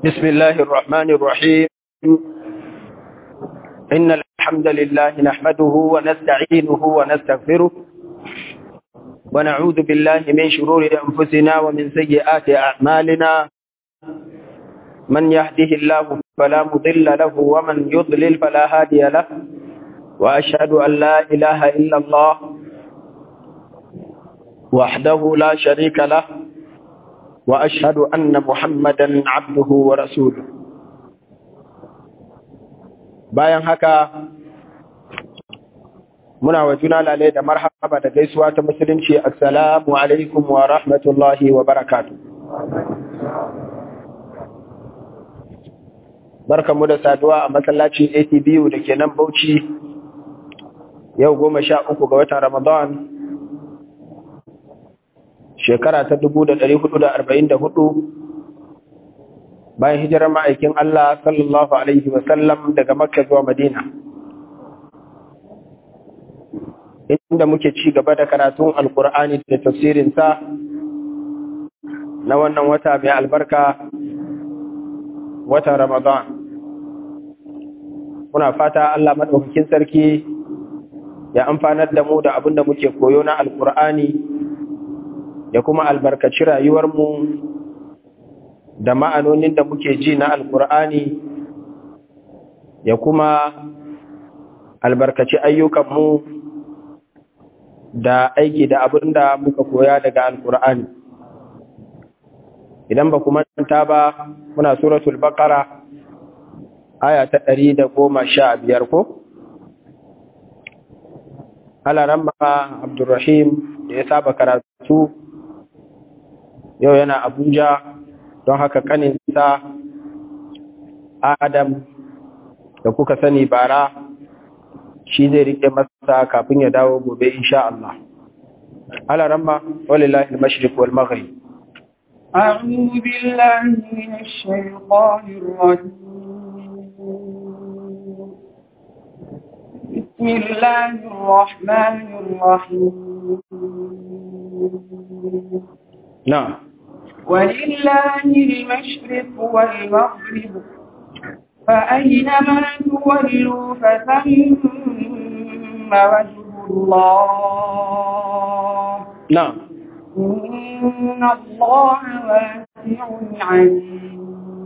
بسم الله الرحمن الرحيم إن الحمد لله نحمده ونستعينه ونستغفره ونعوذ بالله من شرور أنفسنا ومن سيئات أعمالنا من يهده الله فلا مضل له ومن يضلل فلا هادي له وأشهد أن لا إله إلا الله وحده لا شريك له وأشهد أن محمدا عبده ورسوله bayan haka muna wa juna lalai da marhaba da gaisuwa ta musulunci assalamu alaikum wa rahmatullahi wa barakatu barkanmu da saduwa a masallacin ATBU da ke nan Bauchi yau goma sha uku ga watan Ramadan shekara ta dubu da ɗari hudu da arba'in da hudu bayan hijirar ma'aikin Allah sallallahu Alaihi wasallam daga Makka zuwa Madina. Inda muke ci gaba da karatun Alƙur'ani da tafsirinsa na wannan wata mai albarka watan Ramadan. Muna fata Allah maɗaukakin sarki ya amfanar da mu da abin da muke koyo na Alƙur'ani ya kuma albarkaci rayuwarmu da ma'anonin da muke ji na alkur'ani ya kuma albarkaci ayyukanmu da aiki da abin da muka koya daga alkur'ani idan ba kuma manta ba muna suratul baqara aya ta ɗari da goma sha biyar ko alaramma abdurrahim da ya saba karatu yau yana abuja don haka kaninsa adam da kuka sani bara shi zai rike masa kafin ya dawo gobe insha Allah ala ramma walillahi al-mashriq wal maghrib أعوذ بالله من الشيطان الرجيم بسم الله الرحمن الرحيم نعم ولله المشرق والمغرب فأينما تولوا فثم وجه الله نعم إن الله واسع عليم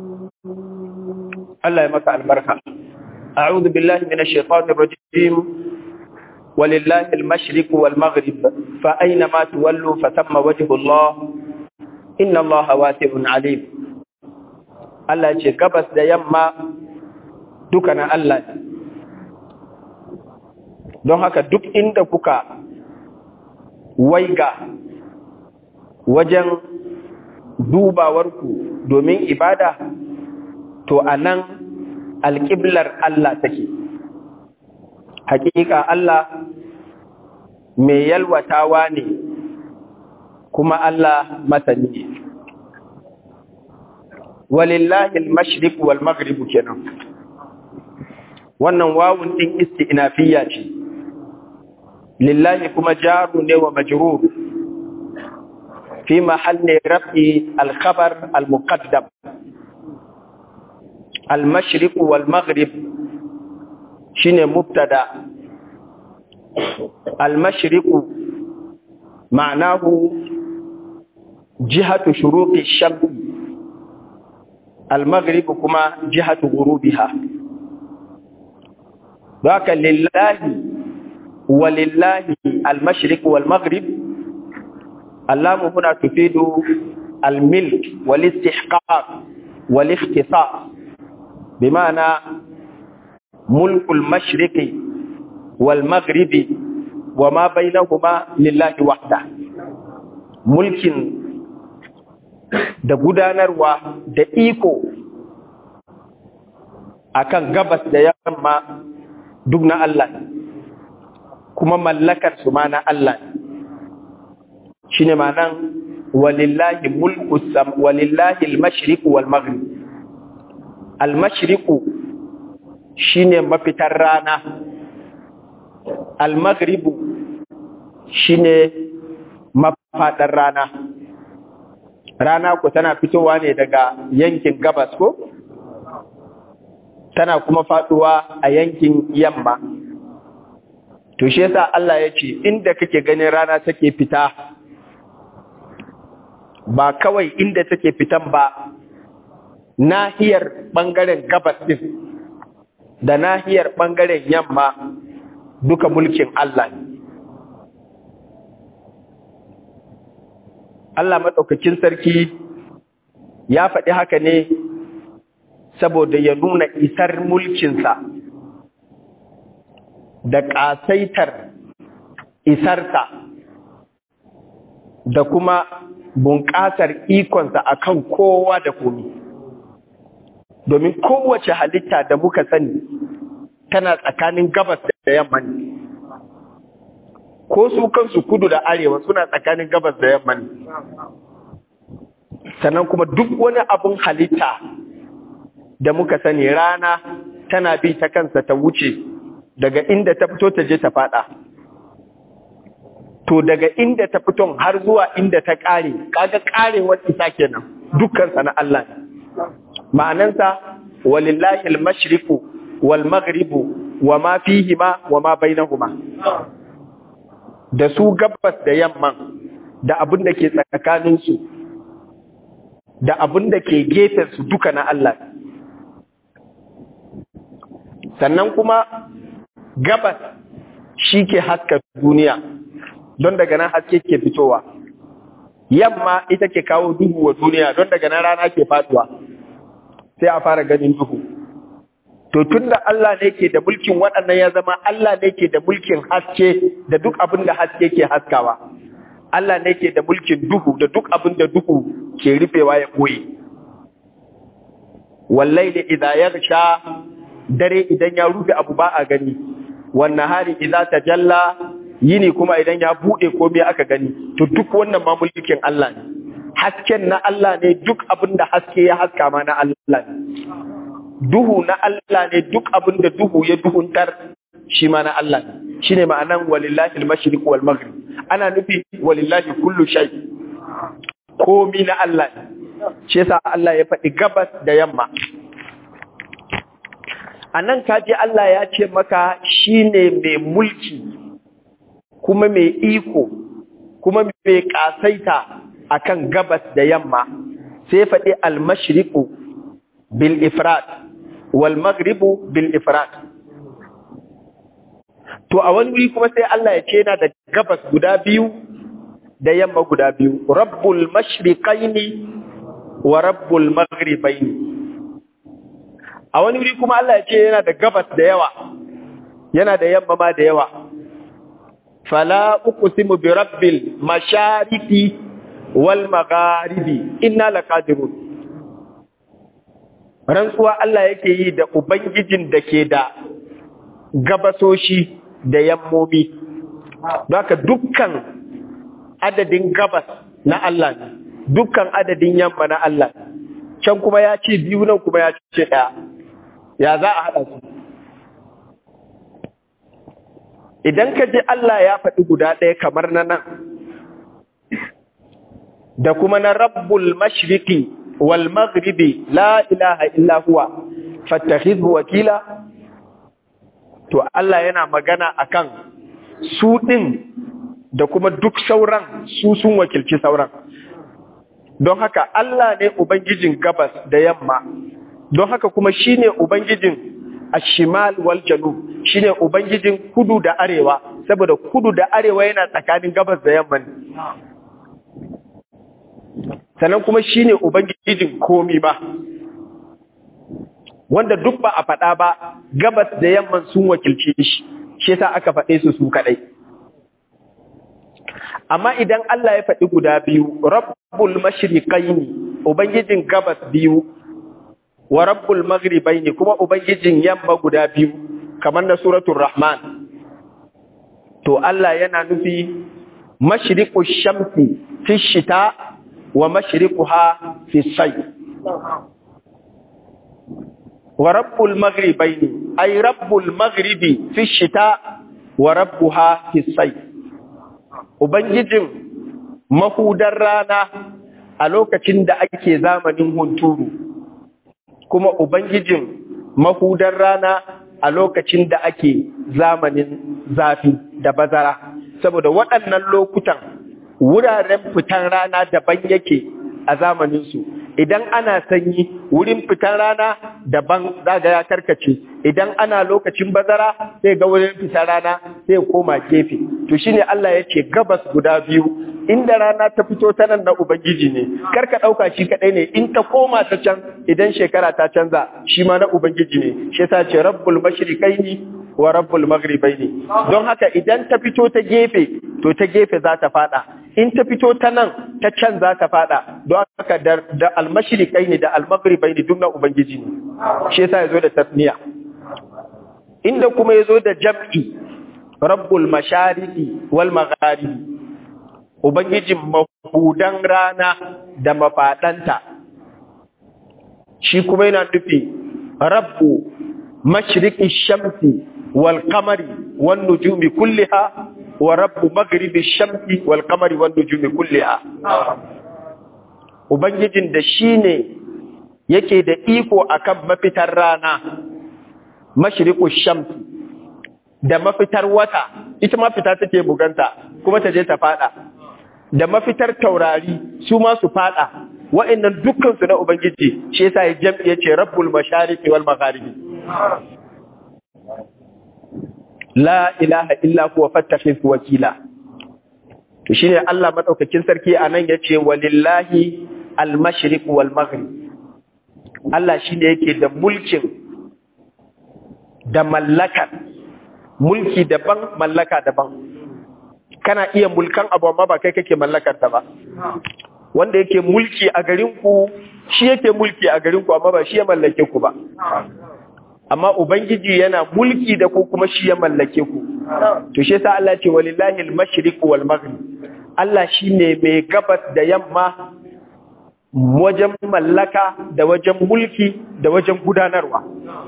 الله يمسع البركة أعوذ بالله من الشيطان الرجيم ولله المشرق والمغرب فأينما تولوا فثم وجه الله inna Allah wasi'un alim Allah ce gabas da yamma duka na Allah don haka duk inda kuka waiga wajen dubawarku domin ibada to anan alƙiblar Allah take hakika Allah mai yalwatawa ne kuma Allah masani ne. Walillahi al-mashriq wal maghrib kenan. Wannan wawun din isti'nafiyya ce. Lillahi kuma jaru ne wa majrur. Fi mahalli raf'i al-khabar al-muqaddam. Al-mashriq wal maghrib shine mubtada. Al-mashriq ma'anahu جهة شروق الشمس المغرب كما جهة غروبها ذاك لله ولله المشرق والمغرب اللام هنا تفيد الملك والاستحقاق والاختصاص بمعنى ملك المشرق والمغرب وما بينهما لله وحده ملك da gudanarwa da iko akan gabas da yamma duk na Allah kuma mallakar su ma na Allah shine ma'anan walillahi mulku sam walillahi al-mashriq wal maghrib al-mashriq shine mafitar rana al-maghrib shine mafadar rana rana ku tana fitowa ne daga yankin gabas ko tana kuma faduwa a yankin yamma to shi yasa Allah ya ce inda kake ganin rana take fita ba kawai inda take fitan ba nahiyar bangaren gabas din da nahiyar bangaren yamma duka mulkin Allah ne Allah maɗaukakin sarki ya faɗi haka ne saboda ya nuna isar mulkinsa da ƙasaitar isarsa da kuma bunƙasar ikonsa a kan kowa da komi. Domin kowace halitta da muka sani tana tsakanin gabas da yamma ne. Ko su kansu kudu da arewa suna tsakanin gabas da yamma ne. Sannan kuma duk wani abin halitta da muka sani rana tana bi ta kansa ta wuce daga inda ta fito ta je ta fada to daga inda ta fito har zuwa inda ta kare kaga karewar isa kenan dukkan sa na Allah ne ma'anansa walillahi al-mashriqu wal maghribu wa ma fihima wa ma bainahuma da su gabas da yamman da abin da ke tsakanin su da abin da ke gefen su duka na Allah sannan kuma gabas shi ke haska duniya don daga nan haske ke fitowa yamma ita ke kawo duhu wa duniya don daga nan rana ke faduwa sai a fara ganin duhu to tun da Allah ne ke da mulkin waɗannan ya zama Allah ne ke da mulkin haske da duk abin da haske ke haskawa Allah ne ke da mulkin duhu da duk abin da duhu ke rufewa ya koyi wallai da idza yarsha dare idan ya rufe abu ba a gani wannan hari idza tajalla yini kuma idan ya bude komai aka gani to duk wannan ma mulkin Allah ne hasken na Allah ne duk abin da haske ya haska ma na Allah ne duhu na Allah ne duk abin da duhu ya duhuntar shi ma na Allah ne shine ma'anan walillahi al-mashriq wal maghrib ana nufi walillahi kullu shay komi na Allah ne shi yasa Allah ya faɗi gabas da yamma a nan kaji Allah ya ce maka shi ne mai mulki kuma mai iko kuma mai ƙasaita a kan gabas da yamma sai faɗi almashriku bil ifrat wal maghribu bil ifrat to a wani wuri kuma sai Allah ya ce yana da gabas guda biyu da yamma guda biyu rabbul mashriqaini wa rabbul maghribaini a wani wuri kuma Allah ya ce yana da gabas da yawa yana da yamma ma da yawa fala uqsimu bi rabbil mashariqi wal magharibi inna laqadirun rantsuwa Allah yake yi da ubangijin da ke da gabasoshi da yammomi don haka dukkan adadin gabas na Allah ne dukkan adadin yamma na Allah can kuma ya ce biyu nan kuma ya ce ɗaya ya za a haɗa su idan ka ji Allah ya faɗi guda ɗaya kamar na nan da kuma na rabbul mashriqi wal maghribi la ilaha illa huwa fattakhidhu wakila to Allah yana magana akan su ɗin da kuma duk sauran su sun wakilci sauran don haka Allah ne ubangijin gabas da yamma don haka kuma shine ubangijin ashimal wal janub shine ubangijin kudu da arewa saboda kudu da arewa yana tsakanin gabas da yamma ne sannan kuma shine ubangijin komi ba wanda duk ba a faɗa ba gabas da yamman sun wakilce shi shi yasa aka faɗe su su kaɗai amma idan Allah ya faɗi guda biyu rabbul mashriqaini ubangijin gabas biyu wa rabbul maghribaini kuma ubangijin yamma guda biyu kamar na suratul rahman to Allah yana nufi mashriqu shamsi fi shita wa mashriquha fi sayf wa rabbul maghribaini ay rabbul maghribi fi shita wa rabbuha fi sayf ubangijin mahudar rana a lokacin da ake zamanin hunturu kuma ubangijin mahudar rana a lokacin da ake zamanin zafi da bazara saboda waɗannan lokutan wuraren fitan rana daban yake a zamaninsu idan ana sanyi wurin fitan rana daban zaga ya karkace idan ana lokacin bazara sai ga wurin fitan rana sai koma gefe to shine Allah ya ce gabas guda biyu inda rana ta fito ta nan na ubangiji ne karka dauka shi kadai ne in ta koma ta can idan shekara ta canza shi ma na ubangiji ne shi yasa ce rabbul mashriqaini wa rabbul maghribaini don haka idan ta fito ta gefe to ta gefe za ta fada in ta fito ta nan ta can za ta fada don haka da, da almashirikai ne da almagribai ne duk na ubangiji ne shi yasa yazo da tasniya inda kuma yazo da jam'i rabbul mashariqi wal magharibi ubangijin mahudan rana da mafadanta shi kuma yana nufi rabbu mashriqi shamsi wal qamari wan nujumi kulliha wa rabbu maghribi shamsi wal qamari wan nujumi kulliha ubangijin da shine yake da iko akan mafitar rana mashriqu shamsi da mafitar wata ita ma fita take buganta kuma ta je ta fada da mafitar taurari su ma su fada wa'annan dukkan su na ubangiji shi yasa ya jam'i yace rabbul mashariqi wal magharibi la ilaha illa huwa fattakhidh wakila to shine Allah madaukakin sarki anan yace walillahi al-mashriq wal maghrib Allah shine yake da mulkin da mallakar mulki daban mallaka daban kana iya mulkan abu amma ba kai kake mallakar ta ba wanda yake mulki a garin ku shi yake mulki a garin ku amma ba shi ya mallake ku ba amma ubangiji yana mulki da ku kuma shi ya mallake ku to shi yasa Allah ce walillahi al-mashriq wal maghrib Allah shine mai gabas da yamma wajen mallaka da wajen mulki da wajen gudanarwa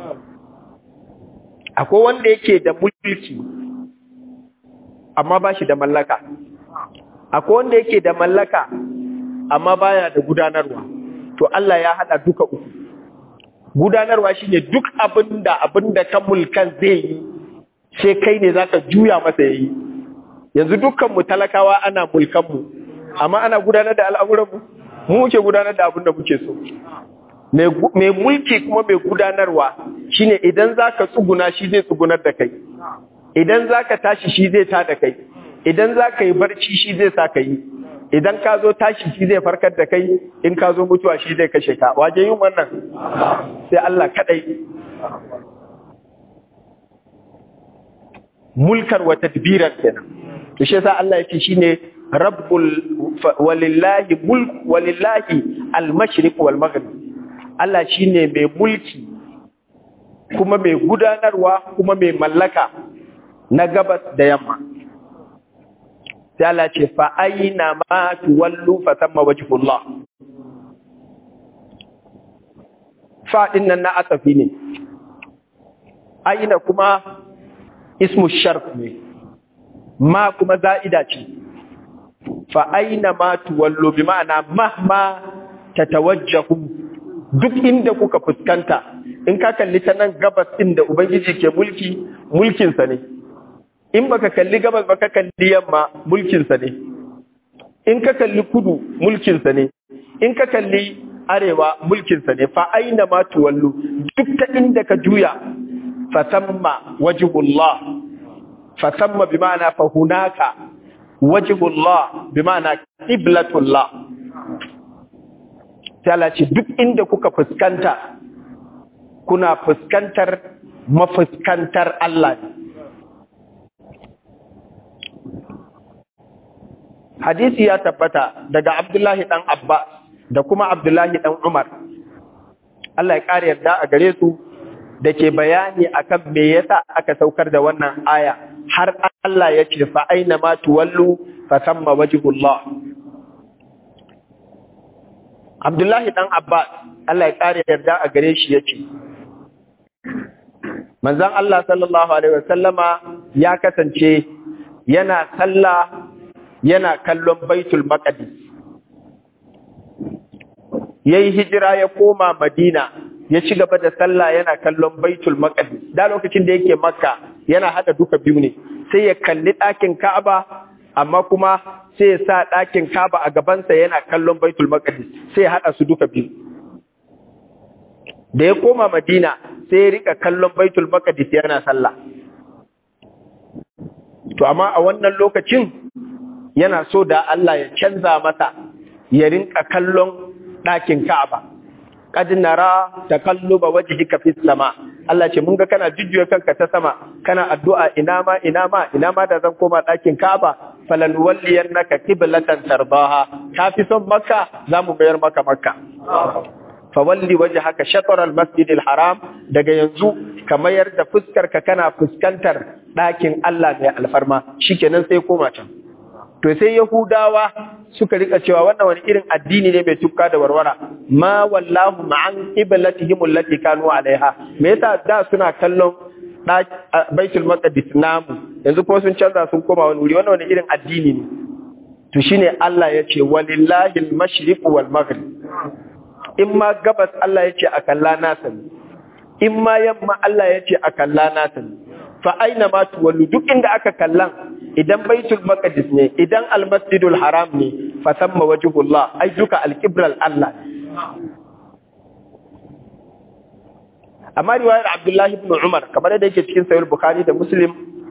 akwai wanda yake da mulki amma ba shi da mallaka akwai wanda yake da mallaka amma baya da gudanarwa to Allah ya hada duka uku gudanarwa shine duk abinda abinda ka mulkan zai yi sai kai ne zaka juya masa yayi yanzu dukkan mu talakawa ana mulkan mu amma ana gudanar da al'amuran mu mu muke gudanar da abinda muke so mai mulki kuma mai gudanarwa shine idan zaka tsuguna shi zai tsugunar da kai idan zaka tashi shi zai ta da kai idan zaka yi barci shi zai sa ka yi idan ka zo tashi shi zai farkar da kai in ka zo mutuwa shi zai kashe ka waje yin wannan sai Allah kadai mulkar wa tadbiran kenan to shi yasa Allah yake shine rabbul walillahi mulk walillahi al-mashriq wal maghrib Allah shine mai mulki kuma mai gudanarwa kuma mai mallaka na gabas da yamma sai Allah ce fa aina ma tuwallu fa thamma wajhullah fa din nan na asafi ne aina kuma ismu sharf ne ma kuma za'ida ce fa aina ma tuwallu bi ma'ana mahma tatawajjahu duk inda kuka fuskanta in ka kalli ta nan gabas din da ubangiji ke mulki mulkinsa ne in baka kalli gabas baka kalli yamma mulkinsa ne in ka kalli kudu mulkinsa ne in ka kalli arewa mulkinsa ne fa aina ma tuwallu duk ta inda ka juya fa samma wajhullah fa samma bi ma'ana fa hunaka wajhullah bi ma'ana qiblatullah sai ce duk inda kuka fuskanta kuna fuskantar mafuskantar Allah ne hadisi ya tabbata daga Abdullahi dan Abba da kuma Abdullahi dan Umar Allah ya kare yarda a gare su da ke bayani akan me yasa aka saukar da wannan aya har Allah ya ce fa aina ma tuwallu fa samma wajhullah Abdullahi dan Abbas Allah ya kare yarda a gare shi yace Manzon Allah sallallahu alaihi wasallama ya kasance yana sallah yana kallon Baitul Maqdis yayi hijira ya koma Madina ya ci gaba da sallah yana kallon baitul maqdis da lokacin da yake makka yana hada duka biyu ne sai ya kalli ɗakin ka'aba amma kuma sai ya sa ɗakin ka'aba a gabansa yana kallon baitul maqdis sai ya hada su duka biyu da ya koma madina sai ya rika kallon baitul maqdis yana sallah to amma a wannan lokacin yana so da Allah ya canza masa ya rinka kallon ɗakin ka'aba qad nara taqalluba wajhika fis sama Allah ce mun ga kana jujjuya kanka ta sama kana addu'a ina ma ina ma ina ma da zan koma ɗakin Ka'aba falan walliyannaka qiblatan tardaha ka fi son Makka zamu bayar maka Makka fa walli wajhaka shatr al masjid al haram daga yanzu ka mayar da fuskar ka kana fuskantar ɗakin Allah mai alfarma shikenan sai koma can to sai Yahudawa suka rika cewa wannan wani irin addini ne mai tukka da warwara ma wallahu ma'an qiblatihim allati kanu alaiha me yasa da suna kallon baitul maqdis namu yanzu ko sun canza sun koma wani wuri wannan wani irin addini ne to shine Allah ya ce walillahi al-mashriq wal maghrib in ma gabas Allah ya ce a kalla nasa in ma yamma Allah ya ce a kalla nasa fa aina ma tuwallu duk inda aka kallan idan baitul maqdis ne idan almasjidul haram ne fa samma wajhullah ai duka alqibral Allah amma riwayar Abdullah ibn Umar kamar da yake cikin sahih Bukhari da Muslim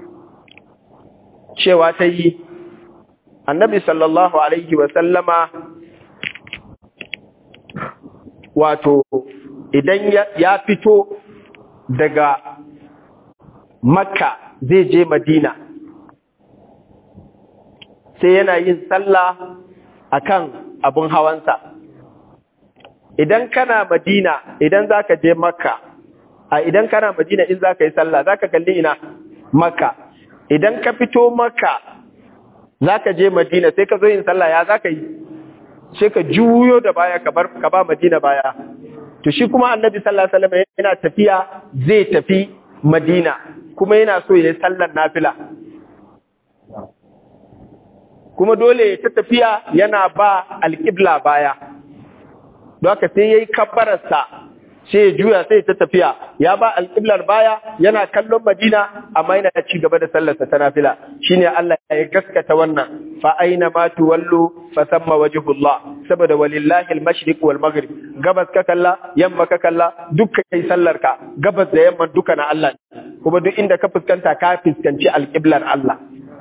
cewa ta yi annabi sallallahu alaihi wa sallama wato idan ya fito daga makka zai je madina sai yana yin sallah akan abun hawansa idan kana madina idan zaka je makka a idan kana madina in zaka yi sallah zaka kalli ina makka idan ka fito makka zaka je madina sai ka zo yin sallah ya zaka yi sai ka juyo da baya ka bar ka ba madina baya to shi kuma annabi sallallahu alaihi wasallam yana tafiya zai tafi madina kuma yana so ya yi sallar nafila kuma dole ta tafiya yana ba alƙibla baya don haka sai ya yi kabbararsa sai ya juya sai ta tafiya ya ba alƙiblar baya yana kallon madina amma yana ci gaba da sallarsa ta nafila shine Allah ya gaskata wannan fa aina ma tuwallu fa samma wajhullah saboda walillahi al-mashriq wal maghrib gabas ka kalla yamma ka kalla duk kai sallarka gabas da yamma duka na Allah kuma duk inda ka fuskanta ka fuskanci alƙiblar Allah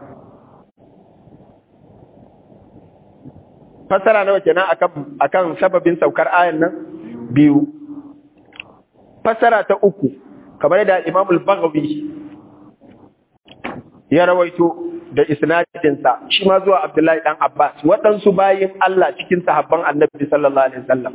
fasara nawa kenan akan akan sababin saukar ayan nan biyu fasara ta uku kamar da Imam al-Baghawi ya rawaito da isnadinsa shi ma zuwa Abdullahi dan Abbas waɗansu bayin Allah cikin sahabban Annabi sallallahu alaihi wasallam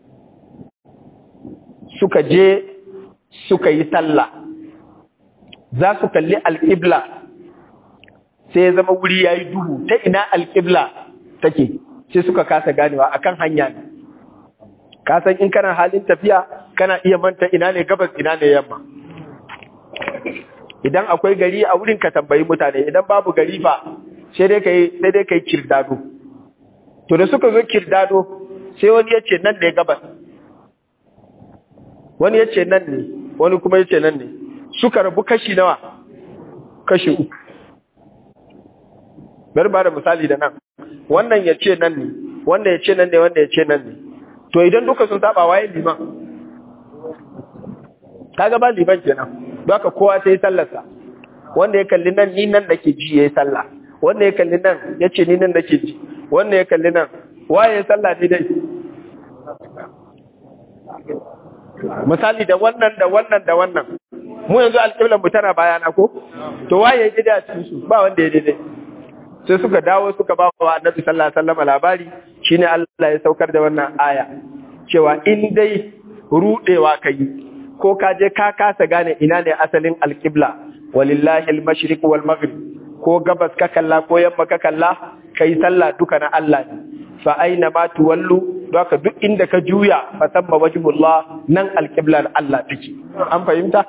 suka je suka yi sallah za su kalli alƙibla sai ya zama wuri yayi duhu ta ina alƙibla take sai suka kasa ganewa akan hanya ne ka san in kana halin tafiya kana iya manta ina ne gabas ina ne yamma idan akwai gari a wurin ka tambayi mutane idan babu gari fa sai dai kai sai dai kai kirdado to da suka zo kirdado sai wani ya ce nan ne gabas wani ya ce nan ne wani kuma ya ce nan ne suka rabu kashi nawa kashi uku bari ba da misali da nan wannan ya ce nan ne wanda ya ce nan ne wanda ya ce nan ne to idan duka sun saba waye liman kaga ba liman kenan don haka kowa sai sallarsa wanda ya kalli nan ni nan nake ji yayi sallah wanda ya kalli nan ya ce ni nan nake ji wanda ya kalli nan waye ya sallah ni dai misali da wannan da wannan da wannan mu yanzu alƙiblan mu tana bayana ko to waye ya daidai a cikin su ba wanda ya daidai sai suka dawo suka ba wa annabi sallallahu alaihi wasallam labari shine Allah ya saukar da wannan aya cewa in dai rudewa kai ko ka je ka kasa gane ina ne asalin alqibla walillahi almashriq wal maghrib ko gabas ka kalla ko yamma ka kalla kai sallah duka na Allah ne fa aina ma tuwallu doka duk inda ka juya fa samma wajhullah nan alqiblar Allah take an fahimta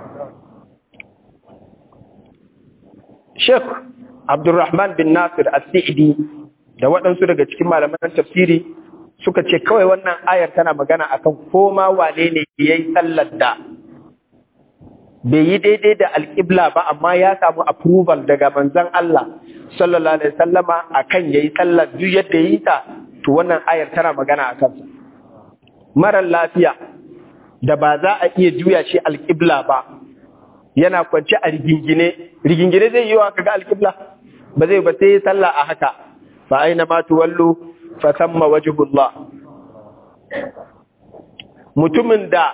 Sheikh Abdulrahman bin Nasir As-Sa'idi da waɗansu daga cikin malaman tafsiri suka ce kawai wannan ayar tana magana akan koma wane ne yayi sallar da bai yi daidai da alƙibla ba amma ya samu approval daga manzon Allah sallallahu alaihi wasallama akan yayi sallar duk yadda yi ta to wannan ayar tana magana akan sa marar lafiya da ba za a iya juya shi alƙibla ba yana kwance a rigingine rigingine zai yi wa kaga alƙibla ba zai ba sai ya sallah a haka fa aina ma tuwallu fa thamma wajhullah mutumin da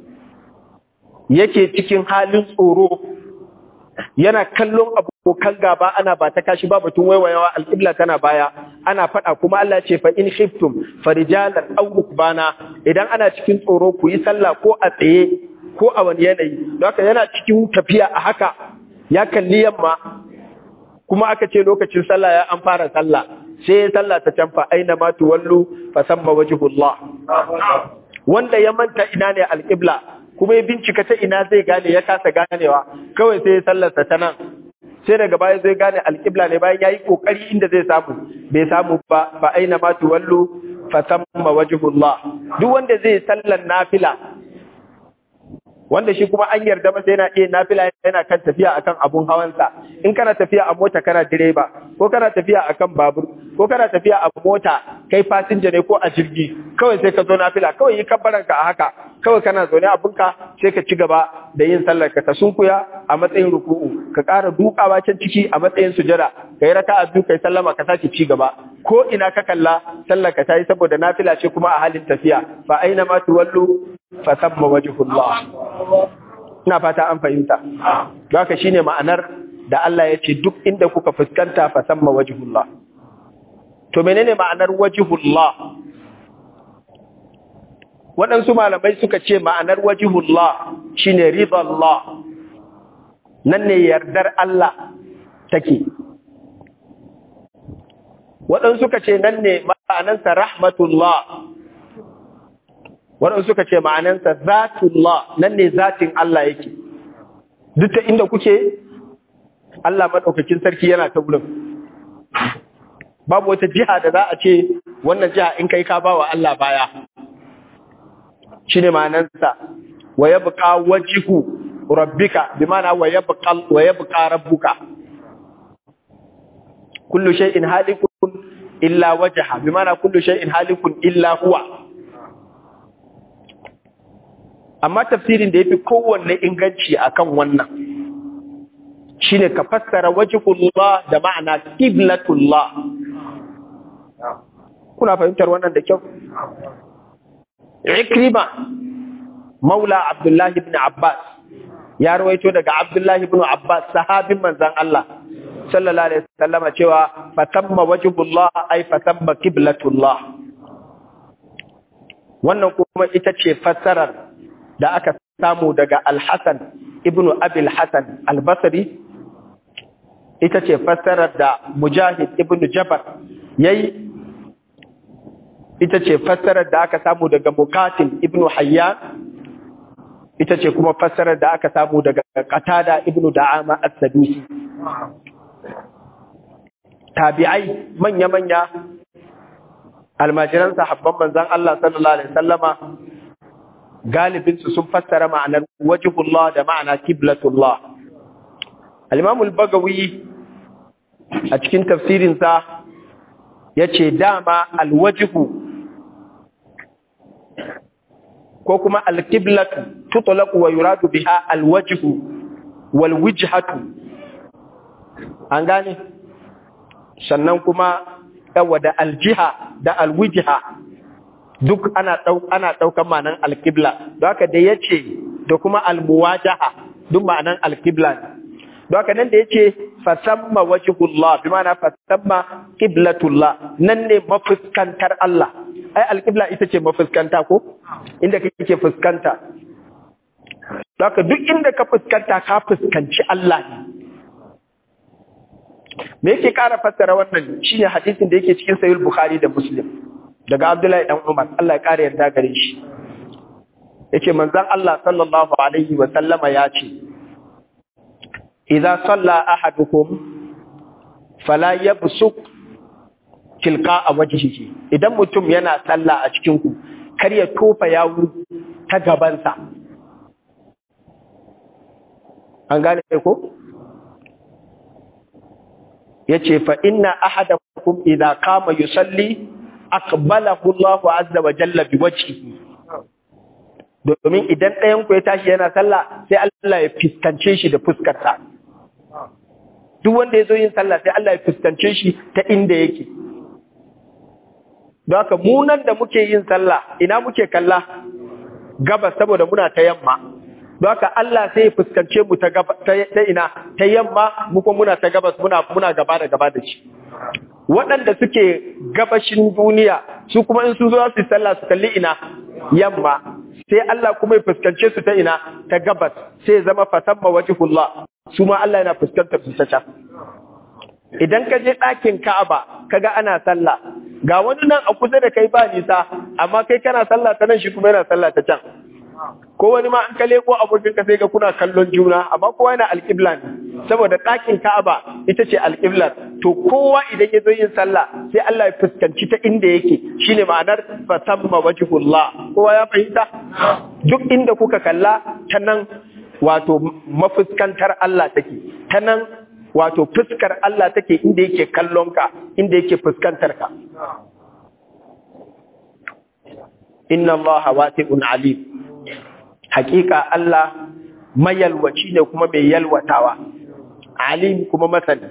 yake cikin halin tsoro yana kallon abokan gaba ana ba ta kashi ba batun waiwayawa alƙibla tana baya ana faɗa kuma Allah ce fa in khiftum farijalan aw rukbana idan ana cikin tsoro ku yi sallah ko a tsaye ko a wani yanayi don haka yana cikin tafiya a haka ya kalli yamma kuma aka ce lokacin sallah ya an fara sallah sai ya sallah ta canfa aina ma tuwallu fa samma wajhullah wanda ya manta ina ne alƙibla kuma ya bincika ta ina zai gane ya kasa ganewa kawai sai ya sallarsa ta nan sai daga baya zai gane alƙibla ne bayan ya yi ƙoƙari inda zai samu bai samu ba fa aina ma tuwallu fa samma wajhullah duk wanda zai sallar nafila wanda shi kuma an yarda masa yana iya nafila yana kan tafiya akan abun hawansa in kana tafiya a mota kana direba ko kana tafiya akan babur ko kana tafiya a mota kai fasinja ne ko a jirgi kawai sai ka zo nafila kawai yi kabbaranka a haka kawai kana zaune abunka sai ka ci gaba da yin sallar ka ta sunkuya a matsayin ruku'u ka ƙara dukawa can ciki a matsayin sujada kai raka'a biyu kai sallama ka sake ci gaba ko ina ka kalla sallar ka tayi saboda nafila ce kuma a halin tafiya fa aina ma tuwallu fa thamma wajhullah ina fata an fahimta don haka shine ma'anar da Allah ya ce duk inda kuka fuskanta fa thamma wajhullah to menene ma'anar wajhullah waɗansu malamai suka ce ma'anar wajihullah shine ridallah nan ne yardar Allah take waɗansu suka ce nan ne ma'anansa rahmatullah waɗansu suka ce ma'anansa zatullah nan ne zatin Allah yake duk ta inda kuke Allah maɗaukakin sarki yana ta wurin babu wata jiha da za a ce wannan jiha in kai ka ba wa Allah baya shi ne ma'anansa wa ya buƙa wajihu rabbika bi mana wa ya buƙa rabbuka kullu shay'in halikun illa wajha bi mana kullu shay'in halikun illa huwa amma tafsirin da yafi kowanne inganci akan wannan shine ka fassara wajhullah da ma'ana qiblatullah kuna fahimtar wannan da kyau Ikrima Maula Abdullahi ibn Abbas ya rawaito daga Abdullahi ibn Abbas sahabin manzon Allah sallallahu alaihi wasallam cewa fatamma wajhullah ay fatamma qiblatullah wannan kuma ita ce fassarar da aka samu daga Al-Hasan ibn Abi al-Hasan al-Basri ita ce fassarar da Mujahid ibn Jabal yayi ita ce fassarar da aka samu daga Mukatil ibn Hayyan ita ce kuma fassarar da aka samu daga Qatada ibn Da'ama as-Sadusi tabi'ai manya-manya almajiran sahabban manzon Allah sallallahu alaihi wasallama galibin su sun fassara ma'anar wajhullah da ma'ana qiblatullah al-Imam al-Bagawi a cikin tafsirin sa yace dama al-wajhu ko kuma al-qiblatu tutlaqu wa yuradu biha al-wajhu wal wijhatu an gane sannan kuma yawa da aljiha da alwijha duk ana dau ana daukan ma'anan al-qibla don haka da yace da kuma al-muwajaha duk ma'anan al-qibla don haka nan da yace fasamma wajhullah bi ma'ana fasamma qiblatullah nan ne mafuskantar Allah ai alƙibla ita ce mafuskanta ko inda kake fuskanta Saka duk inda ka fuskanta ka fuskanci Allah ne me yake ƙara fassara wannan shine hadisin da yake cikin sahih bukhari da muslim daga abdullahi dan umar Allah ya ƙara yarda gare shi yace manzon Allah sallallahu alaihi wa sallama ya ce idza salla ahadukum fala yabsuq tilqa a wajhihi idan mutum yana sallah a cikin ku kar ya tofa yawu ta gabansa an gane ko yace fa inna ahadakum idza qama yusalli aqbalahu Allahu azza wa jalla bi wajhihi domin idan ɗayan ku ya tashi yana sallah sai Allah ya fuskance shi da fuskarsa duk wanda ya zo yin sallah sai Allah ya fuskance shi ta inda yake don haka mu nan da muke yin sallah ina muke kalla gabas saboda muna ta yamma don haka Allah sai ya fuskance mu ta gaba ta ina ta yamma mu kuma muna ta gabas muna muna gaba da gaba da shi waɗanda suke gabashin duniya su kuma in sun zo su sallah su kalli ina yamma sai Allah kuma ya fuskance su ta ina ta gabas sai zama fasamma wajhullah su ma Allah yana fuskantar su ta can idan ka je ɗakin Ka'aba kaga ana sallah ga wani nan a kusa da kai ba nisa amma kai kana sallah ta nan shi kuma yana sallah ta can ko wani ma an ka leko abokin ka sai ga kuna kallon juna amma kowa yana alƙibla ne saboda ɗakin Ka'aba ita ce alƙiblar to kowa idan ya zo yin sallah sai Allah ya fuskanci ta inda yake shine ma'anar fasamma wajhullah kowa ya fahimta duk inda kuka kalla ta nan wato mafuskantar Allah take ta nan wato fuskar Allah take inda yake kallon ka inda yake fuskantar ka inna Allah wasi'un alim hakika Allah mayalwaci ne kuma mai yalwatawa alim kuma masani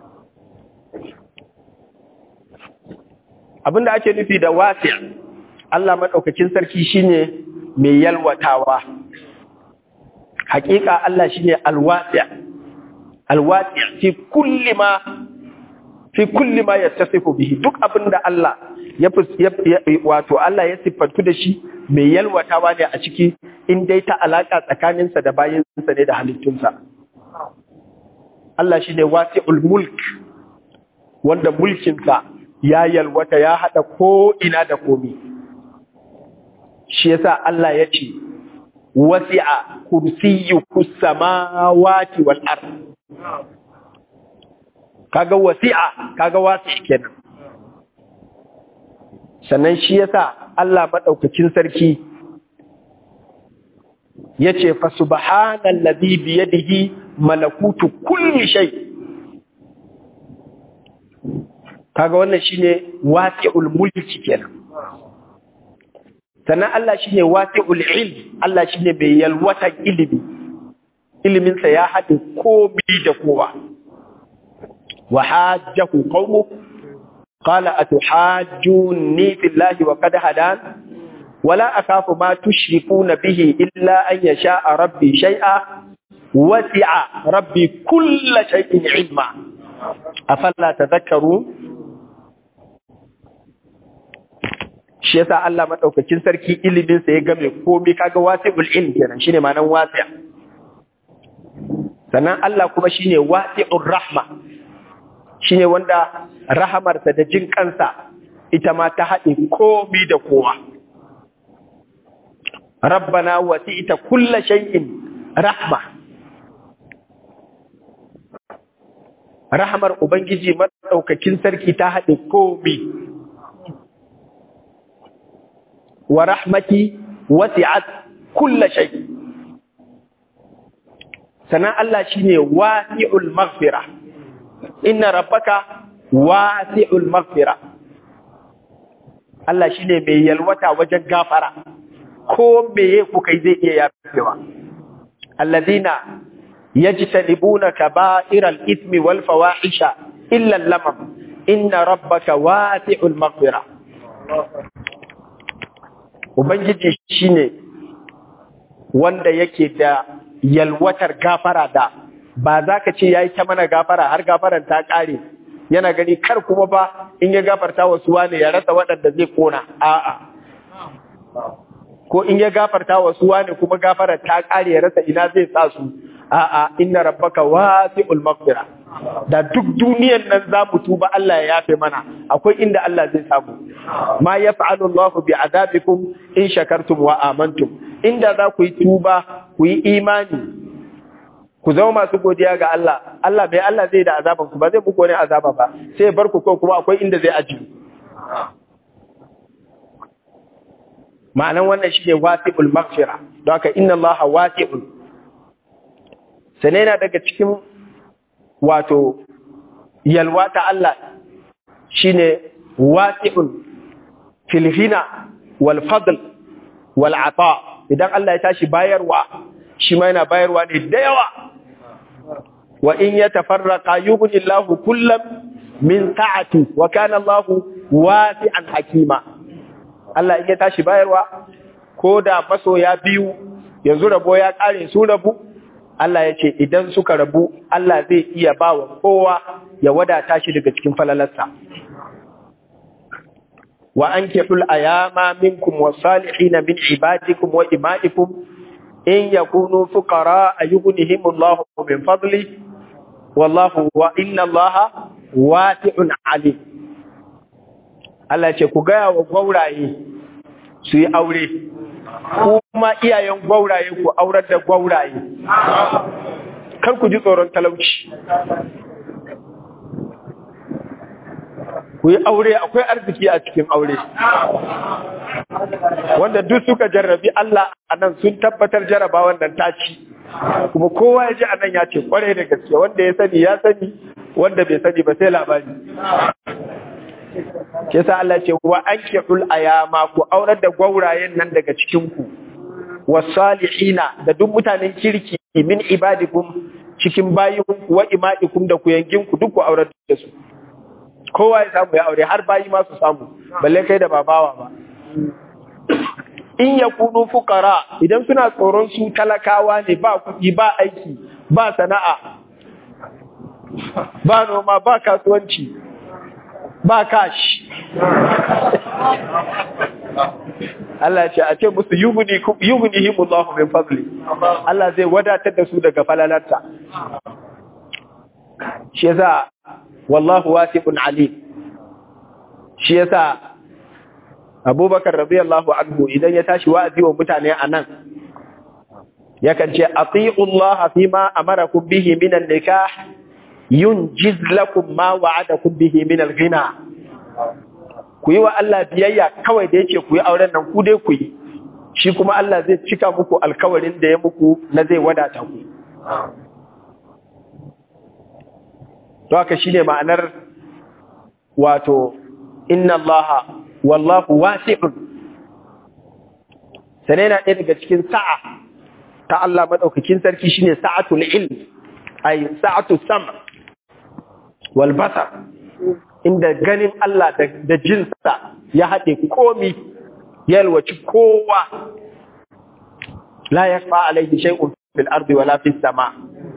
abinda ake nufi da wasi' Allah madaukakin sarki shine mai yalwatawa hakika Allah shine alwasi' alwasi' fi kulli ma fi kulli ma yattasifu bihi duk abinda Allah ya wato Allah ya siffantu da shi mai yalwatawa ne a ciki in dai ta alaka tsakaninsa da bayinsa ne da halittunsa Allah shine wasi'ul mulk wanda mulkinsa ya yalwata ya hada ko ina da komi shi yasa Allah ya ce wasi'a kursiyyuhu samawati wal ard kaga wasi'a kaga wasi kenan sannan shi yasa Allah madaukakin sarki yace fa subhanallazi bi yadihi malakutu kulli shay kaga wannan shine wasi'ul mulki kenan sannan Allah shine wasi'ul ilm Allah shine bai yalwata ilimi ilimin sa ya haɗe komai da kowa wa hajjahu qaumu qala atuhajjuni fillahi wa qad hadan ولا أخاف ما تشركون به إلا أن يشاء ربي شيئا وسع ربي كل شيء علما أفلا تذكرون shi yasa Allah madaukakin sarki ilimin sa ya game komai kaga wasi'ul ilm kenan shine ma'anar wasi' sannan Allah kuma shine wasi'ur rahma shine wanda rahamarsa da jin kansa ita ma ta haɗe komai da kowa ربنا وسعت كل شيء رحمة rahamar Ubangiji maɗaukakin sarki ta haɗe komi, wa rahmati wasi'at kulla shay. Sannan Allah shi ne wasi'ul maghfira, inna rabbaka wasi'ul maghfira. Allah shi ne mai yalwata wajen gafara. ko meye kuka yi zai iya yafewa allazina yajtanibuna kaba'iral ithmi wal fawahisha illa lamam inna rabbaka wasi'ul maghfira ubangiji shine wanda yake da yalwatar gafara da ba za ka ce yayi ta mana gafara har gafaran ta kare yana gani kar kuma ba in ya gafarta wasu wane ya rasa waɗanda zai kona a'a ko in ya gafarta wa su wani kuma gafarar ta kare ya rasa ina zai sa su a'a inna rabbaka wasi'ul maghfira da duk duniyan nan za mu tuba Allah ya yafe mana akwai inda Allah zai samu ma yaf'alu Allahu bi adabikum in shakartum wa amantum inda za ku yi tuba ku yi imani ku zama masu godiya ga Allah Allah bai Allah zai da azaban ku ba zai muku wani azaba ba sai bar ku ko kuma akwai inda zai ajiye ma'anan wannan shi ne wasi'ul maghfira don haka inna Allah wasi'ul sane yana daga cikin wato yalwa ta Allah shine wasi'ul filhina wal fadl wal ata idan Allah ya tashi bayarwa shi ma yana bayarwa ne da yawa wa in yatafarraqa yughni Allahu kullam min sa'ati wa kana Allahu wasi'an hakima Allah in ya tashi bayarwa ko da masoya biyu yanzu rabo ya kare su rabu Allah ya ce idan suka rabu Allah zai iya ba wa kowa ya wadata shi daga cikin falalarsa wa ankihul ayama minkum was-salihin min ibadikum wa imaikum in yakunu fuqara ayughnihimullahu min fadli wallahu wa inna Allaha wasi'un alim Allah ce ku gaya wa gwauraye su yi aure, kuma iyayen gwauraye ku aurar da gwauraye, kar ku ji tsoron talauci. Ku yi aure akwai arziki a cikin aure. Wanda duk suka jarrabi Allah a nan sun tabbatar jaraba wannan taci. Kuma kowa ya ji a nan ya ce kwarai da gaske wanda ya sani ya sani wanda bai sani ba sai labari. ke sa Allah ce wa ankihul ayama ku aurar da gwaurayen nan daga cikin ku wasalihina da duk mutanen kirki min ibadikum cikin bayin ku wa imaikum da ku yangin ku duk ku aurar da su kowa ya samu ya aure har bayi ma su samu balle kai da babawa ba in yakunu fuqara idan suna tsoron su talakawa ne ba kuɗi ba aiki ba sana'a ba noma ba kasuwanci ba kashi Allah ce a ce musu yughnihimullahu min fadli Allah zai wadatar da su daga falalarta shi yasa wallahu wasi'un alim shi yasa Abubakar radiyallahu anhu idan ya tashi wa'azi wa mutane anan yakan ce ati'u Allah fima amarakum bihi minan nikah yunjiz lakum ma wa'adakum bihi min al-ghina ku yi wa Allah biyayya kawai da yake ku yi auren nan ku dai ku yi shi kuma Allah zai cika muku alkawarin da ya muku na zai wadata ku to haka shine ma'anar wato inna Allah wallahu wasi'un sai na ɗaya daga cikin sa'a ta Allah madaukakin sarki shine sa'atul ilm ay sa'atu sam' wal basar inda ganin Allah da jinsa ya haɗe komi yalwaci kowa la yakfa alaihi shay'un fil ardi wala fis sama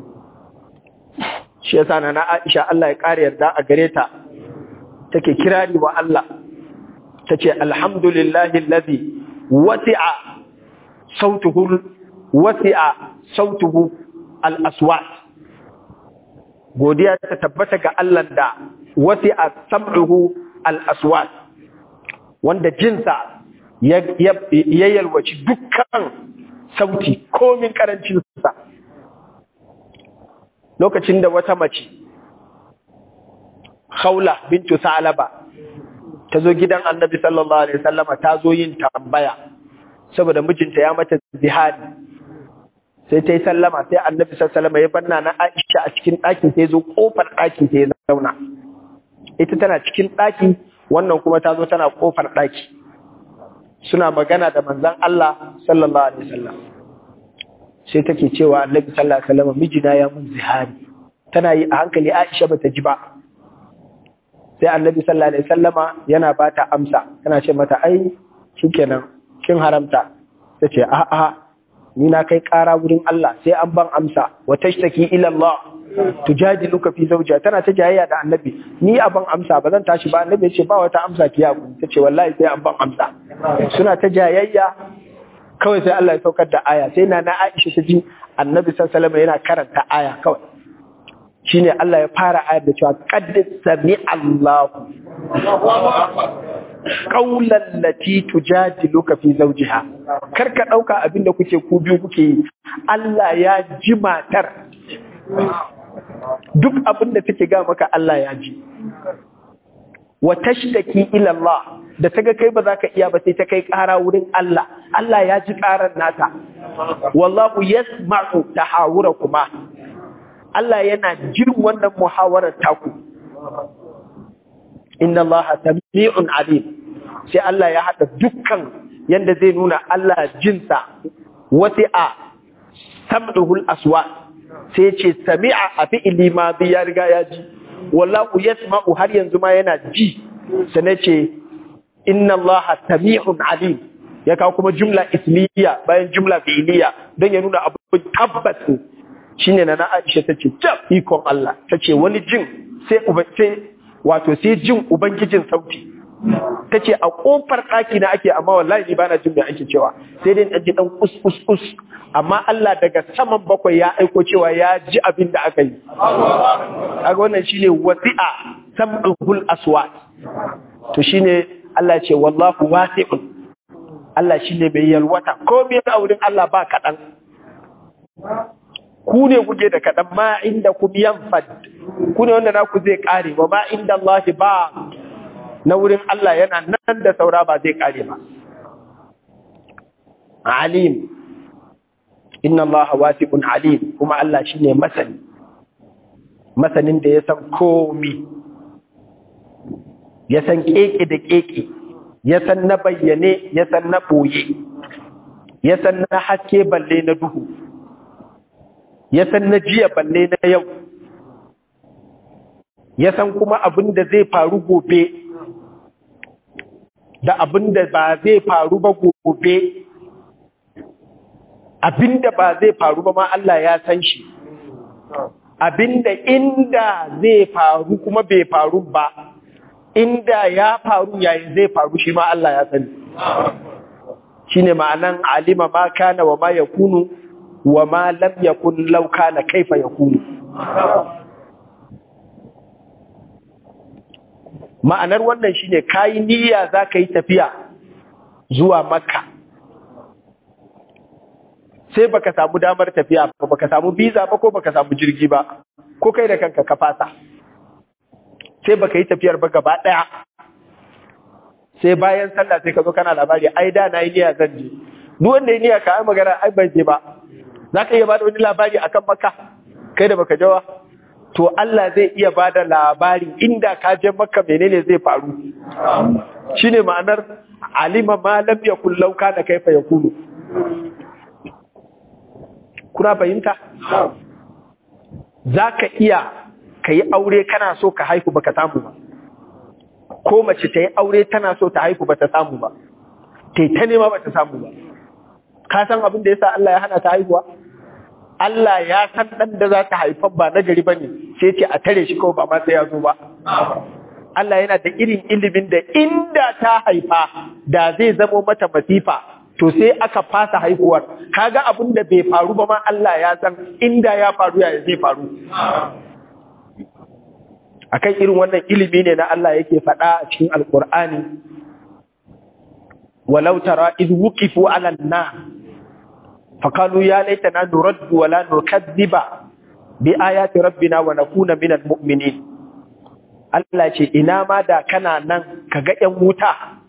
shi yasa na Aisha Allah ya kare yarda a gare ta take kirari wa Allah tace alhamdulillahi alladhi wasi'a sautuhu wasi'a sautuhu al-aswat godiya ta tabbata ga Allah da wasi'a sam'uhu al-aswat wanda jinsa ya yalwaci dukkan sauti komin karancin sa lokacin da wata mace Khawla bintu Salaba ta zo gidan Annabi sallallahu alaihi wasallama ta zo yin tambaya saboda mijinta ya mata zihari sai ta yi sallama sai Annabi sallallahu alaihi wasallama ya banna na Aisha a cikin ɗakin sai zo kofar ɗakin sai ya zauna ita tana cikin ɗaki wannan kuma ta zo tana kofar ɗaki suna magana da manzon Allah sallallahu alaihi wasallam sai take cewa Annabi sallallahu alaihi wasallam mijina ya mun zihari tana yi a hankali Aisha bata ji ba sai Annabi sallallahu alaihi wasallama yana bata amsa tana ce mata ai shikenan kin haramta tace a a ni na kai ƙara wurin Allah sai an ban amsa wa tashtaki ila Allah tujadiluka fi zawjiha tana ta jayayya da Annabi ni a ban amsa ba zan tashi ba Annabi ya ce ba wata amsa ki yaku tace wallahi sai an ban amsa suna ta jayayya kawai sai Allah ya saukar da aya sai na na Aisha ta ji Annabi sallallahu alaihi yana karanta aya kawai shine Allah ya fara ayar da cewa qad sami Allah qawlan lati tujadiluka fi zawjiha kar ka dauka abinda kuke ku biyu kuke yi Allah ya ji matar duk abinda take ga maka Allah ya ji wa tashtaki ila Allah da ta ga kai ba za ka iya ba sai ta kai ƙara wurin Allah Allah ya ji ƙarar nata wallahu yasma'u tahawurakuma Allah yana jin wannan muhawarar taku inna Allah sami'un alim sai Allah ya haɗa dukkan yanda zai nuna Allah jinsa wasi'a sam'uhul aswat sai ce sami'a a fi'ili ma bi ya riga ya ji wallahu yasma'u har yanzu ma yana ji sai ce inna Allah sami'un alim ya kawo kuma jumla ismiya bayan jumla fi'iliya don ya nuna abu tabbas shine na na Aisha tace tab ikon Allah tace wani jin sai sai wato sai jin ubangijin sauti tace a kofar ɗaki na ake amma wallahi ni bana jin me ake cewa sai dai dan ji dan kus kus kus amma Allah daga saman bakwai ya aiko cewa ya ji abin da aka yi kaga wannan shine wasi'a sam'ul aswat to shine Allah ce wallahu wasi'un Allah shine mai yalwata komai a wurin Allah ba kaɗan ku ne kuke da kaɗan ma inda ku yanfad ku ne wanda naku zai ƙare ba ma inda Allah ba na wurin Allah yana nan da saura ba zai ƙare ba alim inna Allah wasi'un alim kuma Allah shine masani masanin da ya san komi ya san keke da keke ya san na bayyane ya san na ɓoye ya san na haske balle na duhu ya san na jiya balle na yau ya san kuma abin da zai faru gobe da abin da ba zai faru ba gobe abin da ba zai faru ba ma Allah ya san shi abin da inda zai faru kuma bai faru ba inda ya faru yayin zai faru shi ma Allah ya sani shine ma'anan alima ma kana wa ma yakunu wa ma lam yakun law kana kaifa yakunu ma'anar wannan shine kai niyya zaka yi tafiya zuwa makka sai baka samu damar tafiya ba baka samu visa ba ko baka samu jirgi ba ko kai da kanka ka fasa sai baka yi tafiyar ba gaba daya sai bayan sallah sai ka zo kana labari ai da na yi niyya zan je duk wanda ya niyya ka ai magana ai ban je ba za ka iya bada wani labari akan makka kai da baka jawa to Allah zai iya bada labari inda ka je makka menene zai faru shine ma'anar alima ma lam yakul law kana kaifa yakunu kuna fahimta zaka iya kai aure kana so ka haihu baka samu ba ko mace ta yi aure tana so ta haihu bata samu ba tai ta nema bata samu ba ka san abin da yasa Allah ya hana ta haihuwa Allah ya san ɗan da za ta haifan ba na gari ba ne sai ce a tare shi kawai ba ma sai ya zo ba. Allah yana da irin ilimin da inda ta haifa da zai zamo mata masifa to sai aka fasa haihuwar kaga abin da bai faru ba ma Allah ya san inda ya faru ya zai faru. Akan irin wannan ilimi ne na Allah yake faɗa a cikin Alƙur'ani. Walau tara iz wuqifu 'alan nar فقالوا يا ليتنا نرد ولا نكذب بآيات ربنا ونكون من المؤمنين Allah ce ina ma da kana nan ka ga ‘yan wuta,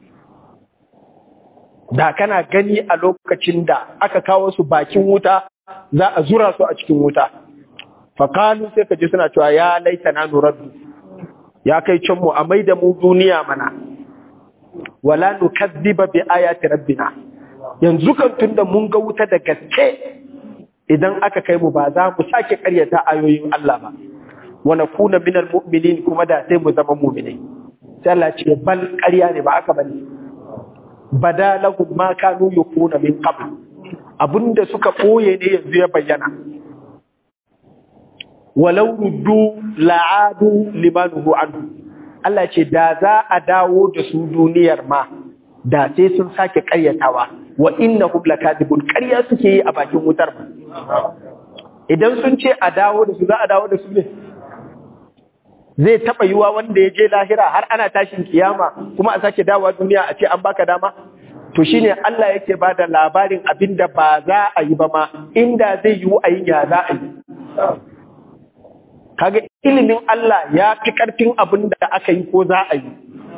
da kana gani a lokacin da aka kawo su bakin wuta za a zura su a cikin wuta. Fakalu sai ka ji suna cewa ya laita na nuraddu, ya kai can mu a mai da mu duniya mana, wala nukazziba bi ayati rabbina. yanzu kan tunda mun ga wuta da gaske idan aka kai mu ba za mu sake karyata ayoyin Allah ba wa nakuna minal mu'minin kuma da sai mu zama mu'minai sai Allah ce bal ƙarya ne ba aka bane badalahum ma kanu yakuna min qabl abinda suka boye ne yanzu ya bayyana walau ruddu la'adu limanuhu anhu Allah ce da za a dawo da su duniyar ma da sai sun sake karyatawa wa innahum lakadibun ƙarya suke yi a bakin wutar ba idan sun ce a dawo da su za a dawo da su ne zai taɓa yiwa wanda ya je lahira har ana tashin kiyama kuma a sake dawowa duniya a ce an baka dama to shine Allah yake ba da labarin abin da ba za a yi ba ma inda zai yiwu a yi ya za a yi kaga ilimin Allah ya fi ƙarfin abin da aka yi ko za a yi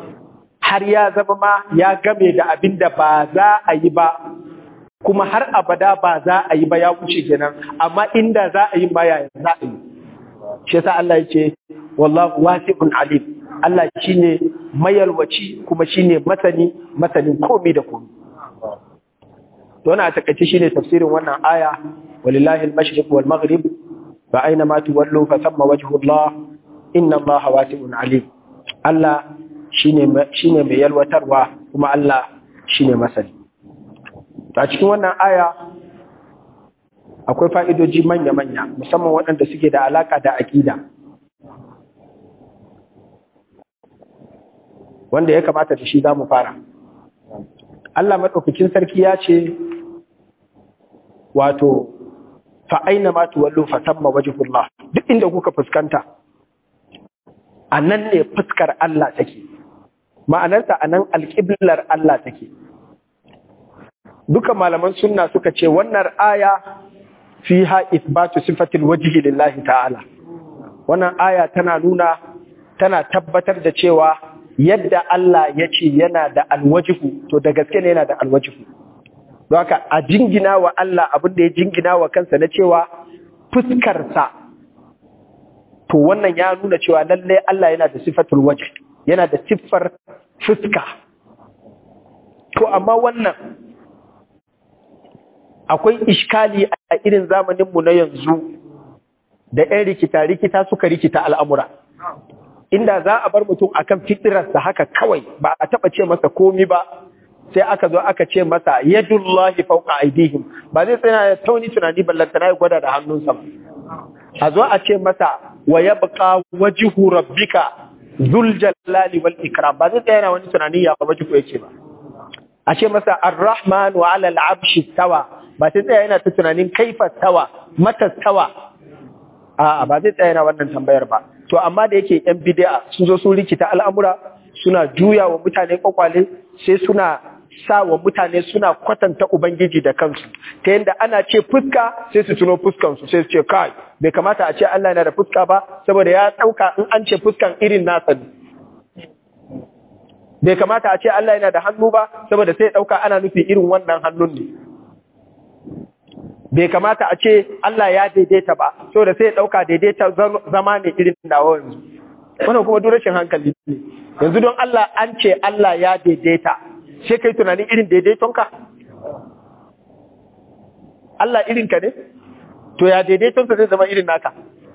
har ya zama ma ya game da abin da ba za a yi ba kuma har abada ba za a yi ba ya wuce kenan amma inda za a yi ma yaya za a yi shi yasa Allah ya ce wallahu wasi'un alim Allah shine mayalwaci kuma shine masani masanin komai da komai to wannan a takaice shine tafsirin wannan aya walillahi al-mashriq wal maghrib fa aina ma tuwallu fa thamma wajhu Allah inna Allah wasi'un alim Allah shine shine mai yalwatarwa kuma Allah shine masani a cikin wannan aya akwai fa'idoji manya-manya musamman waɗanda suke da alaƙa da aƙida wanda ya kamata da shi za mu fara Allah maɗaukakin sarki ya ce wato fa'aina ma tuwallo fatamma wajihullah duk inda kuka fuskanta a nan ne fuskar Allah take ma'anarsa a nan alƙiblar Allah take duka malaman sunna suka ce wannan aya fiha isbatu sifatil wajhi lillahi ta'ala wannan aya tana nuna tana tabbatar da cewa yadda Allah ya ce yana da alwajihu to da gaske ne yana da alwajihu don haka a jingina wa Allah abin da ya jingina wa kansa na cewa fuskarsa to wannan ya nuna cewa lalle Allah yana da sifatul wajh yana da siffar fuska to amma wannan akwai iskali a irin zamaninmu na yanzu da 'yan rikita-rikita suka rikita al'amura. Inda za a bar mutum a kan fitirarsa haka kawai ba a taɓa ce masa komi ba, sai aka zo aka ce masa yadullahi fauka aidihim ba zai tsaya ya tauni tunani ballantana ya gwada da hannunsa ba. A zo a ce masa wa ya buƙa wajihu rabbika zul jalali wal ikram ba zai tsaya wani tunani ya wajihu yake ba. A ce masa ar-rahman wa ala al-abshi tawa ba sai tsaya yana ta tunanin kaifa tawa mata tawa a'a ba zai tsaya yana wannan tambayar ba to amma da yake yan bid'a sun zo sun rikita al'amura suna juya wa mutane kwakwale sai suna sa wa mutane suna kwatanta ubangiji da kansu ta yadda ana ce fuska sai su tuno fuskan su sai su ce kai bai kamata a ce Allah yana da fuska ba saboda ya dauka in an ce fuskan irin nasa ne bai kamata a ce Allah yana da hannu ba saboda sai ya dauka ana nufi irin wannan hannun ne bai kamata a ce Allah ya daidaita ba so da sai ya ɗauka daidaita zama ne irin nawa yanzu wannan kuma duk rashin hankali ne yanzu don Allah an ce Allah ya daidaita sai kai tunanin irin daidaitonka Allah irin ka ne to ya daidaitonsa zai zama irin naka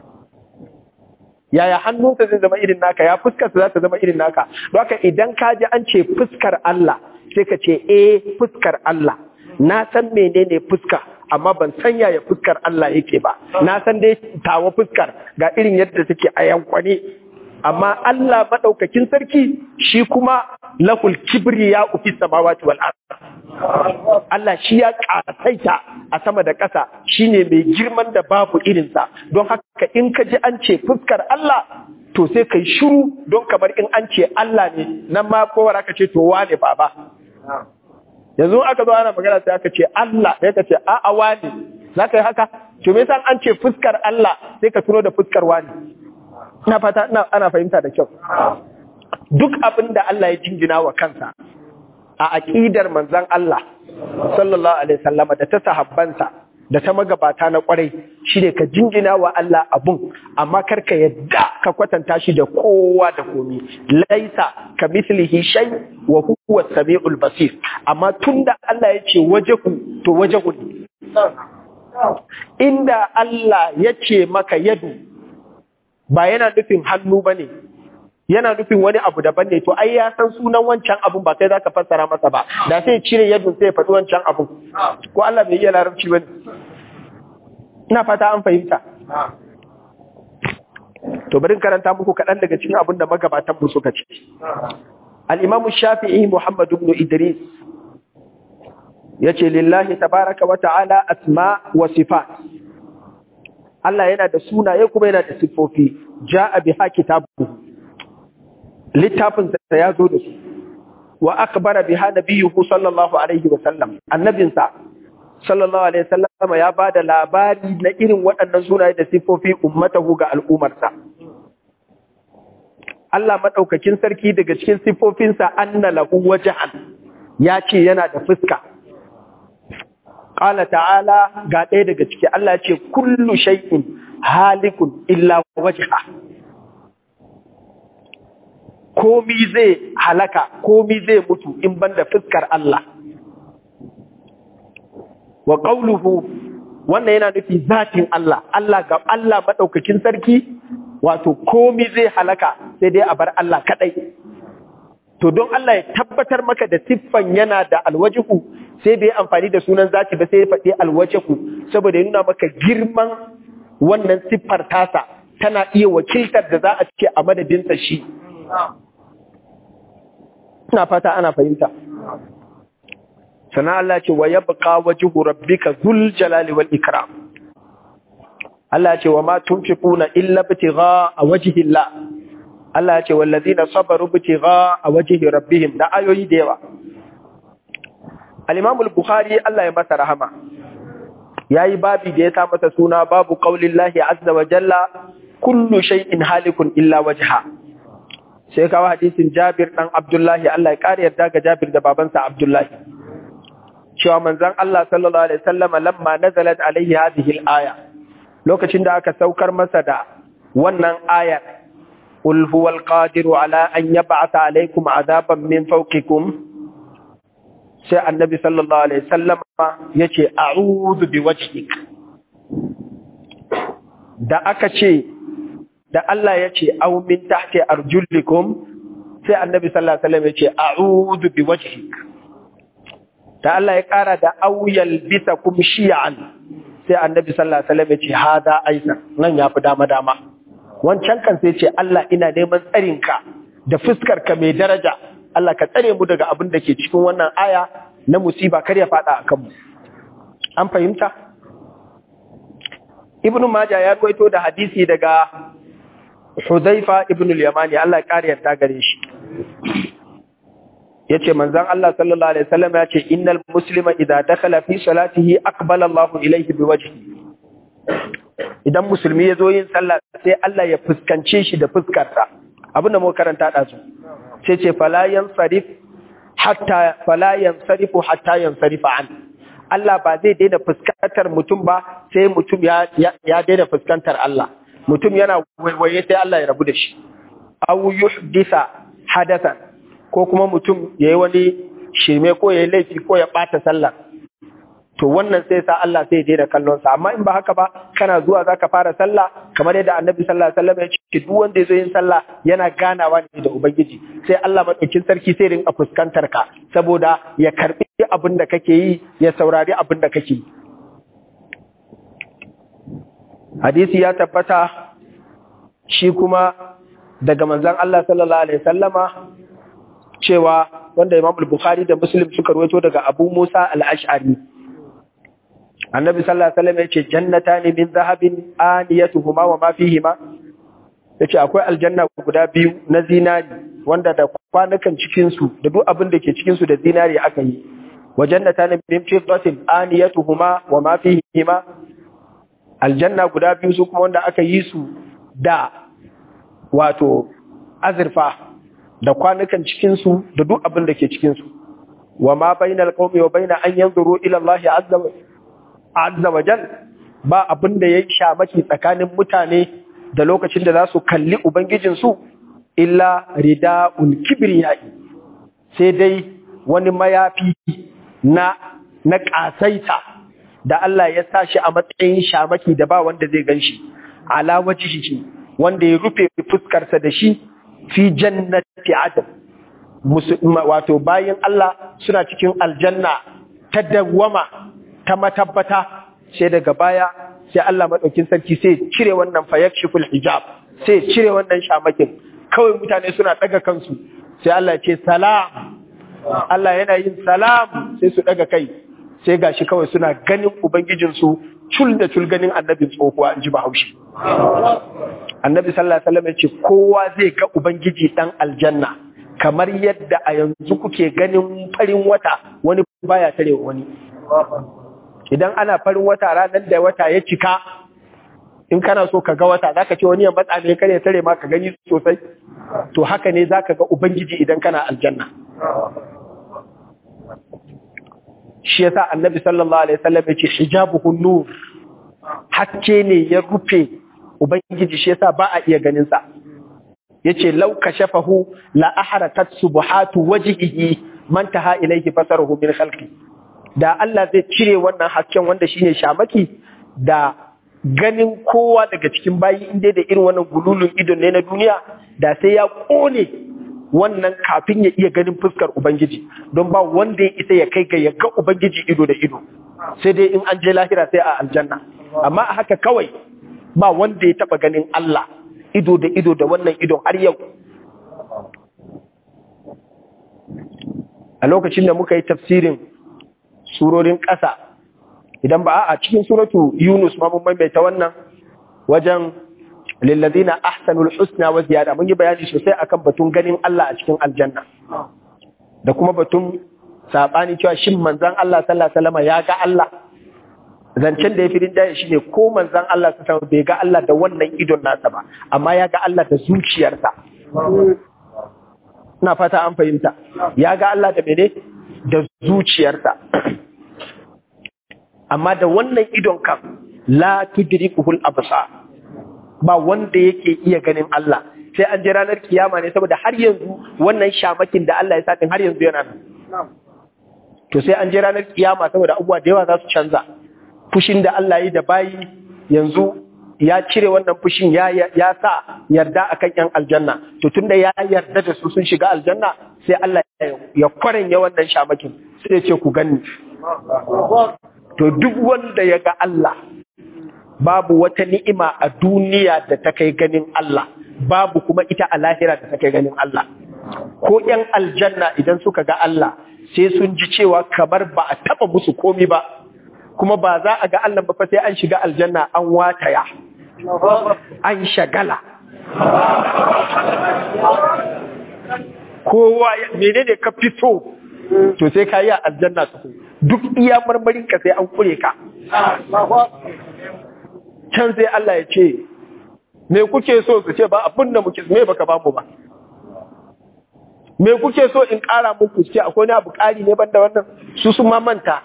yaya hannunsa zai zama irin naka ya fuskarsa za ta zama irin naka don haka idan ka ji an ce fuskar Allah sai ka ce eh fuskar Allah na san menene fuska amma ban san yaya fuskar Allah yake ba na san dai tawa fuskar ga irin yadda take a yankwane amma Allah madaukakin sarki shi kuma lahul kibriya fi samawati wal ard Allah shi ya kasaita a sama da ƙasa shine mai girman da babu irinsa don haka in ka ji an ce fuskar Allah to sai kai shiru don kamar in an ce Allah ne nan ma kowar aka ce to wane baba yanzu aka zo ana magana sai aka ce Allah sai ka ce a'a wani za ka yi haka to me yasa an ce fuskar Allah sai ka tuno da fuskar wani ina fata ina ana fahimta da kyau duk abin da Allah ya jingina wa kansa a aqidar manzon Allah sallallahu alaihi wasallam da ta sahabbansa da ta magabata na kwarai shine ka jingina wa Allah abun amma karka yadda ka kwatanta shi da kowa da komi laisa ka mislihi shay wa huwa samiul basir amma tunda Allah ya ce wajahu to wajahu ne inda Allah ya ce maka yadu ba yana nufin hannu bane yana nufin wani abu daban ne to ai ya san sunan wancan abun ba kai zaka fassara masa ba da sai cire yadun sai ya faɗi wancan abun ko Allah bai iya larabci bane ina fata an fahimta to bari karanta muku kaɗan daga cikin abin da magabatan mu suka ce al-imamu shafi'i muhammad ibn idris yace lillahi tabaraka wa ta'ala asma wa sifat Allah yana da sunaye kuma yana da siffofi ja'a biha kitabu littafin sa ya zo da su wa akbara biha nabiyuhu sallallahu alaihi wa sallam annabinsa sallallahu alaihi wasallam ya bada labari na irin waɗannan sunaye da sifofi ummatahu ga al'umarsa Allah madaukakin sarki daga cikin sifofinsa anna lahu wajhan ya ce yana da fuska qala ta'ala ga ɗaya daga ciki Allah ya ce kullu shay'in halikun illa wajha komi zai halaka komi zai mutu in banda fuskar Allah wa qawluhu wannan yana nufi zatin Allah Allah ga Allah madaukakin sarki wato komi zai halaka sai dai a bar Allah kadai to don Allah ya tabbatar maka da siffan yana da alwajihu sai bai amfani da sunan zati ba sai ya faɗi alwajihu saboda ya nuna maka girman wannan siffar tasa tana iya wakiltar da za a ce a madadinsa shi ina fata ana fahimta sana Allah ce wa yabqa wajhu rabbika dhul jalali wal ikram Allah ce wa ma tunfiquna illa ibtigha wajhi Allah Allah ce wallazina sabaru ibtigha wajhi rabbihim da ayoyi da yawa Al-Imam al-Bukhari Allah ya masa rahama yayi babi da ya sa masa suna babu qaulillahi azza wa jalla kullu shay'in halikun illa wajha sai kawo hadisin Jabir dan Abdullahi Allah ya kare yarda ga Jabir da babansa Abdullahi cewa manzon Allah sallallahu alaihi wasallam lamma nazalat alaihi hadhihi al-aya lokacin da aka saukar masa da wannan ayar qul huwal qadiru ala an yab'atha alaikum azaban min fawqikum sai annabi sallallahu alaihi wasallam yace a'udhu biwajhik da aka ce da Allah yace aw min tahti arjulikum sai annabi sallallahu alaihi wasallam yace a'udhu biwajhik da Allah ya kara da auyal bisa kum shi'an sai annabi sallallahu alaihi wasallam ya ce hada aisan nan yafi dama dama wancan kan sai ce Allah ina neman tsarin ka da fuskar ka mai daraja Allah ka tsare mu daga abin da ke cikin wannan aya na musiba kar ya fada akan mu an fahimta Ibn Majah ya ruwaito da hadisi daga Hudhaifa ibn al-Yamani Allah ya kare yarda gare shi yace manzon Allah sallallahu alaihi wasallam yace innal muslima idza dakhala fi salatihi aqbala Allahu ilayhi biwajhi idan musulmi yazo yin sallah sai Allah ya fuskance shi da fuskarsa abinda mu karanta da su sai ce fala yansarif hatta fala yansarifu hatta yansarifa an Allah ba zai daina fuskantar mutum ba sai mutum ya ya daina fuskantar Allah mutum yana waiwaye sai Allah ya rabu da shi aw yuhdisa hadathan ko kuma mutum ya yi wani shirme ko ya yi laifi ko ya ɓata sallah to wannan sai sa Allah sai je da kallonsa amma in ba haka ba kana zuwa za ka fara sallah kamar yadda annabi sallallahu alaihi wasallam ya ce duk wanda ya zo yin sallah yana ganawa ne da ubangiji sai Allah madaukin sarki sai rinka fuskantar ka saboda ya karbi abin da kake yi ya saurari abin da kake yi hadisi ya tabbata shi kuma daga manzon Allah sallallahu alaihi wasallama cewa wanda Imam Bukhari da Muslim suka rawaito daga Abu Musa al-Ash'ari Annabi sallallahu alaihi wasallam yace jannatani min zahabin aniyatuhuma wa ma fihima yace akwai aljanna guda biyu na zinari wanda da kwanukan cikin su da duk abin da ke cikin su da zinari aka yi wa jannatani min fiddatin aniyatuhuma wa ma fihima aljanna guda biyu su kuma wanda aka yi su da wato azurfa da kwanukan cikinsu da duk abin da ke cikinsu wa ma bainal qaumi wa baina an yanzuru ila Allah azza wa azza wa jal ba abin da yayi shamaki tsakanin mutane da lokacin da za su kalli ubangijin su illa ridaul kibriyai sai dai wani mayafi na na kasaita da Allah ya sa shi a matsayin shamaki da ba wanda zai ganshi ala wajhihi wanda ya rufe fuskarsa da shi fi jannati adam wato bayan Allah suna cikin aljanna ta dawwama ta matabbata sai daga baya sai Allah madaukin sarki sai cire wannan fayakshiful hijab sai cire wannan shamakin kawai mutane suna daga kansu sai Allah ya ce salam Allah yana yin salam sai su daga kai sai gashi kawai suna ganin ubangijinsu cul da cul ganin annabin tsohuwa in ji bahaushe annabi sallallahu alaihi wasallam ya ce kowa zai ga ubangiji dan aljanna kamar yadda a yanzu kuke ganin farin wata wani baya tare wani idan ana farin wata ranar da wata ya cika in kana so ka ga wata zaka ce wani ya matsa ne kare tare ma ka gani sosai to haka ne zaka ga ubangiji idan kana aljanna shi yasa annabi sallallahu alaihi wasallam yace hijabuhu nur hakke ne ya rufe ubangiji shi yasa ba a iya ganin sa yace law kashafahu la ahrakat subhatu wajhihi man taha ilayhi basaruhu min khalqi da Allah zai cire wannan hasken wanda shine shamaki da ganin kowa daga cikin bayi inda da irin wannan gululun idon ne na duniya da sai ya kone wannan kafin ya iya ganin fuskar Ubangiji don ba wanda ya isa ya kai ga ya ga Ubangiji ido da ido sai dai in an je lahira sai a aljanna amma a haka kawai ba wanda ya taba ganin Allah ido da ido da wannan idon har yau a lokacin da muka yi tafsirin surorin ƙasa idan ba a cikin suratu Yunus ma mun maimaita wannan wajen lillazina ahsanul husna wa ziyada mun yi bayani sosai akan batun ganin Allah a cikin aljanna da kuma batun sabani cewa shin manzon Allah sallallahu alaihi wasallam ya ga Allah zancen da ya fi rinjaye shine ko manzon Allah sallallahu bai ga Allah da wannan idon nasa ba amma ya ga Allah da zuciyarsa ina fata an fahimta ya ga Allah da mene da zuciyarsa amma da wannan idon kan la tudrikuhul absar ba wanda yake iya ganin Allah sai an je ranar kiyama ne saboda har yanzu wannan shamakin da Allah ya sa har yanzu yana nan to sai an je ranar kiyama saboda abubuwa da yawa za su canza fushin da Allah yi da bayi yanzu ya cire wannan fushin ya ya sa yarda akan yan aljanna to tunda ya yarda da su sun shiga aljanna sai Allah ya kwarenya wannan shamakin sai ya ce ku gani to duk wanda ya ga Allah babu wata ni'ima a duniya da ta kai ganin Allah babu kuma ita a lahira da ta kai ganin Allah ko ‘yan aljanna idan suka ga Allah sai sun ji cewa kamar ba a taba musu komi ba kuma ba za a ga Allah ba fa sai an shiga aljanna an wataya an shagala kowa menene ka fito to sai ka yi a aljanna duk iya marmarin ka sai an kure ka can sai Allah ya ce, Me kuke so su ce ba abin da muke me baka bamu ba. Me kuke so in ƙara muku ce akwai na abu ƙari ne banda wannan su sun ma manta.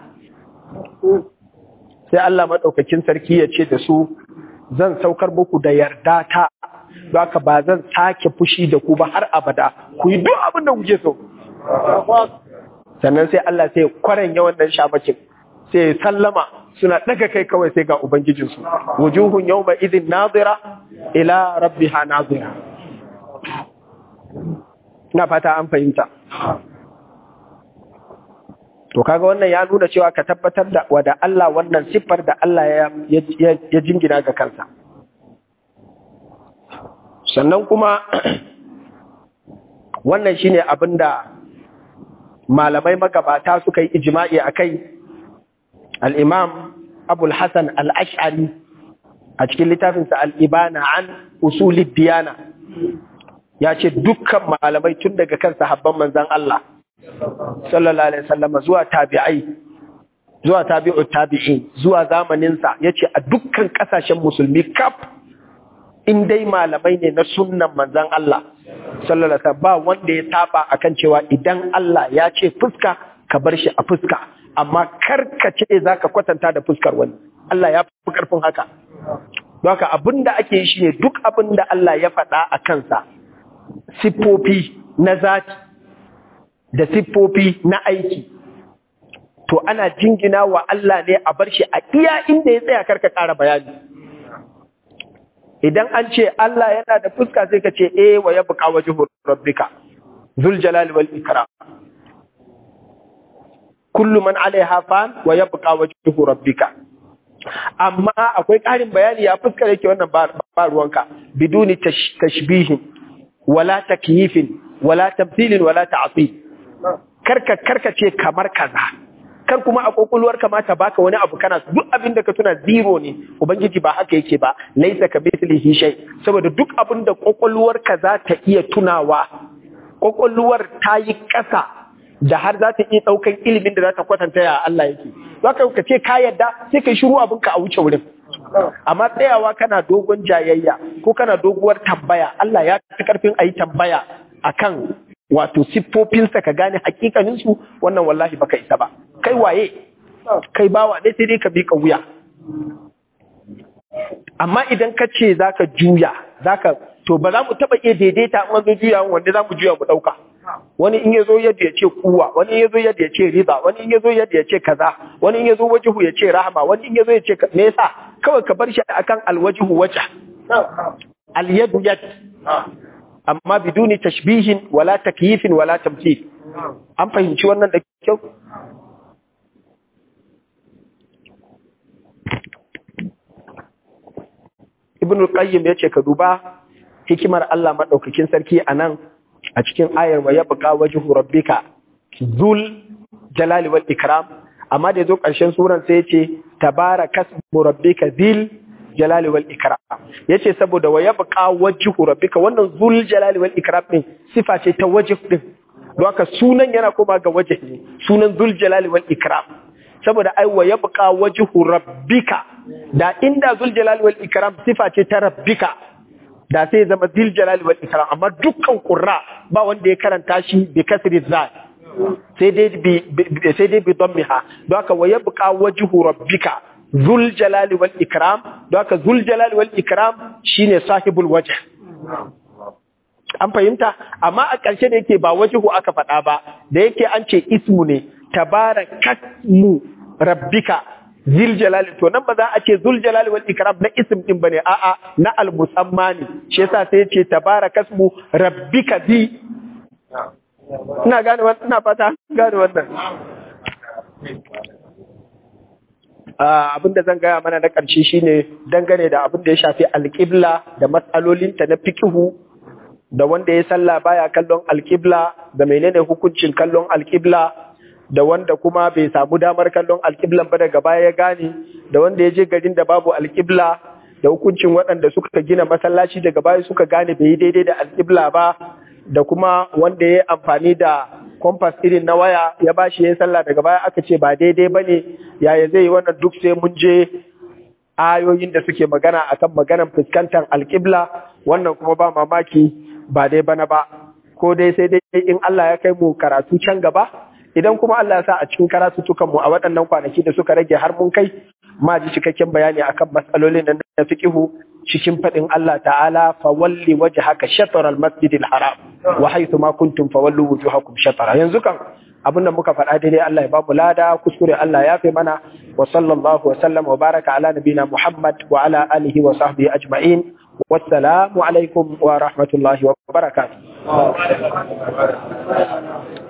Sai Allah maɗaukakin sarki ya ce da su zan saukar muku da yarda ta ka ba zan sake fushi da ku ba har abada ku yi duk abin da kuke so. Sannan sai Allah sai kwaren yawan nan shamakin sai sallama suna daga kai kawai sai ga Ubangijinsu, wujuhun yau mai izin nazira ila rabbiha nazira. Na fata an fahimta. To kaga wannan ya nuna cewa ka tabbatar da wada Allah wannan siffar da Allah ya jingina ga kansa. Sannan kuma wannan shine abin da malamai magabata suka yi ijima'i a kai al'imam abul hassan al'ash'ari a cikin littafinsa al'ibana an usulid diyana ya ce dukkan malamai tun daga kan sahabban manzan Allah sallallahu alaihi sallama zuwa tabi'ai zuwa tabi'u tabi'in zuwa zamaninsa ya ce a dukkan ƙasashen musulmi kaf in dai malamai ne na sunnan manzan Allah sallallahu alaihi ba wanda ya taba akan cewa idan Allah ya ce fuska ka bar shi a fuska amma karkace za ka kwatanta da fuskar wani Allah ya fi karfin haka don haka abinda ake yi shine duk abinda Allah ya faɗa a kansa siffofi na zati da siffofi na aiki to ana jingina wa Allah ne a bar shi a iya inda ya tsaya karka ƙara bayani idan an ce Allah yana da fuska sai ka ce eh wa yabqa wajhu rabbika zul jalali wal ikram kullu man alaiha fan wa yabqa wajhu rabbika amma akwai ƙarin bayani ya fuskar yake wannan ba ruwanka biduni tashbihin wala takyifin wala tamthilin wala ta'til karka karka ce kamar kaza kar kuma a kokulwar kamata baka wani abu kana duk abin da ka tuna zero ne ubangiji ba haka yake ba laisa ka mithlihi shay saboda duk abin da kokulwar ka za ta iya tunawa kokulwar ta yi ƙasa da har za ta iya ɗaukan ilimin da za ta kwatanta ya Allah yake. Za ka ka ce ka yadda sai ka shiru abinka a wuce wurin. amma tsayawa kana dogon jayayya ko kana doguwar tambaya Allah ya fi karfin a yi tambaya akan wato siffofinsa ka gane hakikaninsu wannan wallahi baka isa ba kai waye kai bawa ne sai dai ka bi ka wuya amma idan ka ce zaka juya zaka to ba za mu taba iya daidaita an zo juya wanda za mu juya mu dauka wani in ya zo yadda ya ce kuwa wani in ya zo yadda ya ce riba wani in ya zo yadda ya ce kaza wani in ya zo wajihu ya ce rahama wani in ya zo ya ce me yasa kawai ka bar shi akan alwajihu waja alyadu yad amma biduni tashbihin wala takyifin wala tamthil an fahimci wannan da kyau ibn al-qayyim yace ka duba hikimar Allah madaukakin sarki anan a cikin ayar wa yabqa wajhu rabbika zul jalali wal ikram amma da yazo karshen suran sai yace tabarakasmu rabbika zil jalali wal ikram yace saboda wa yabqa wajhu rabbika wannan zul jalali wal ikram din sifa ce ta wajh din don haka sunan yana koma ga wajh ne sunan zul jalali wal ikram saboda ai wa yabqa wajhu rabbika da inda zul jalali wal ikram sifa ce ta rabbika da sai zama zul jalali wal ikram amma dukkan qurra ba wanda ya karanta shi bi kasri zal sai dai bi sai dai bi dammiha don haka wa yabqa wajhu rabbika zul jalali wal ikram don haka zul jalali wal ikram shine sahibul wajh an fahimta amma a ƙarshe da yake ba wajhu aka faɗa ba da yake an ce ismu ne tabarakasmu rabbika zil jalali to nan ba za a ce zul jalali wal ikram na ism din bane a'a na al musamma ne shi yasa sai ce tabarakasmu rabbika zi ina gane wannan ina fata gane wannan abin da zan gaya mana na ƙarshe shine dangane da abin da ya shafi alƙibla da matsalolinta na fikihu da wanda ya sallah baya kallon alƙibla da menene hukuncin kallon alƙibla da wanda kuma bai samu damar kallon alƙiblan ba daga baya ya gane da wanda ya je garin da babu alƙibla da hukuncin waɗanda suka gina masallaci daga baya suka gane bai yi daidai da alƙibla ba da kuma wanda ya amfani da kompas irin na waya ya ba shi ya sallah daga baya aka ce ba daidai ba ne yaya zai yi wannan duk sai mun je ayoyin da suke magana akan maganan fuskantar alƙibla wannan kuma ba mamaki ba dai bana ba ko dai sai dai in Allah ya kai mu karatu can gaba idan kuma Allah ya sa a cikin karatutukan mu a waɗannan kwanaki da suka rage har mun kai ma ji cikakken bayani akan matsalolin nan da fiqihu cikin faɗin Allah ta'ala fa walli wajhaka shatr al-masjid al-haram wa haythu ma kuntum fa wallu wujuhakum shatra yanzu kan abin da muka faɗa daidai Allah ya ba mu lada kuskure Allah ya fi mana wa sallallahu wa sallam wa baraka ala nabina Muhammad wa ala alihi wa sahbihi ajma'in wassalamu alaikum wa rahmatullahi wa barakatuh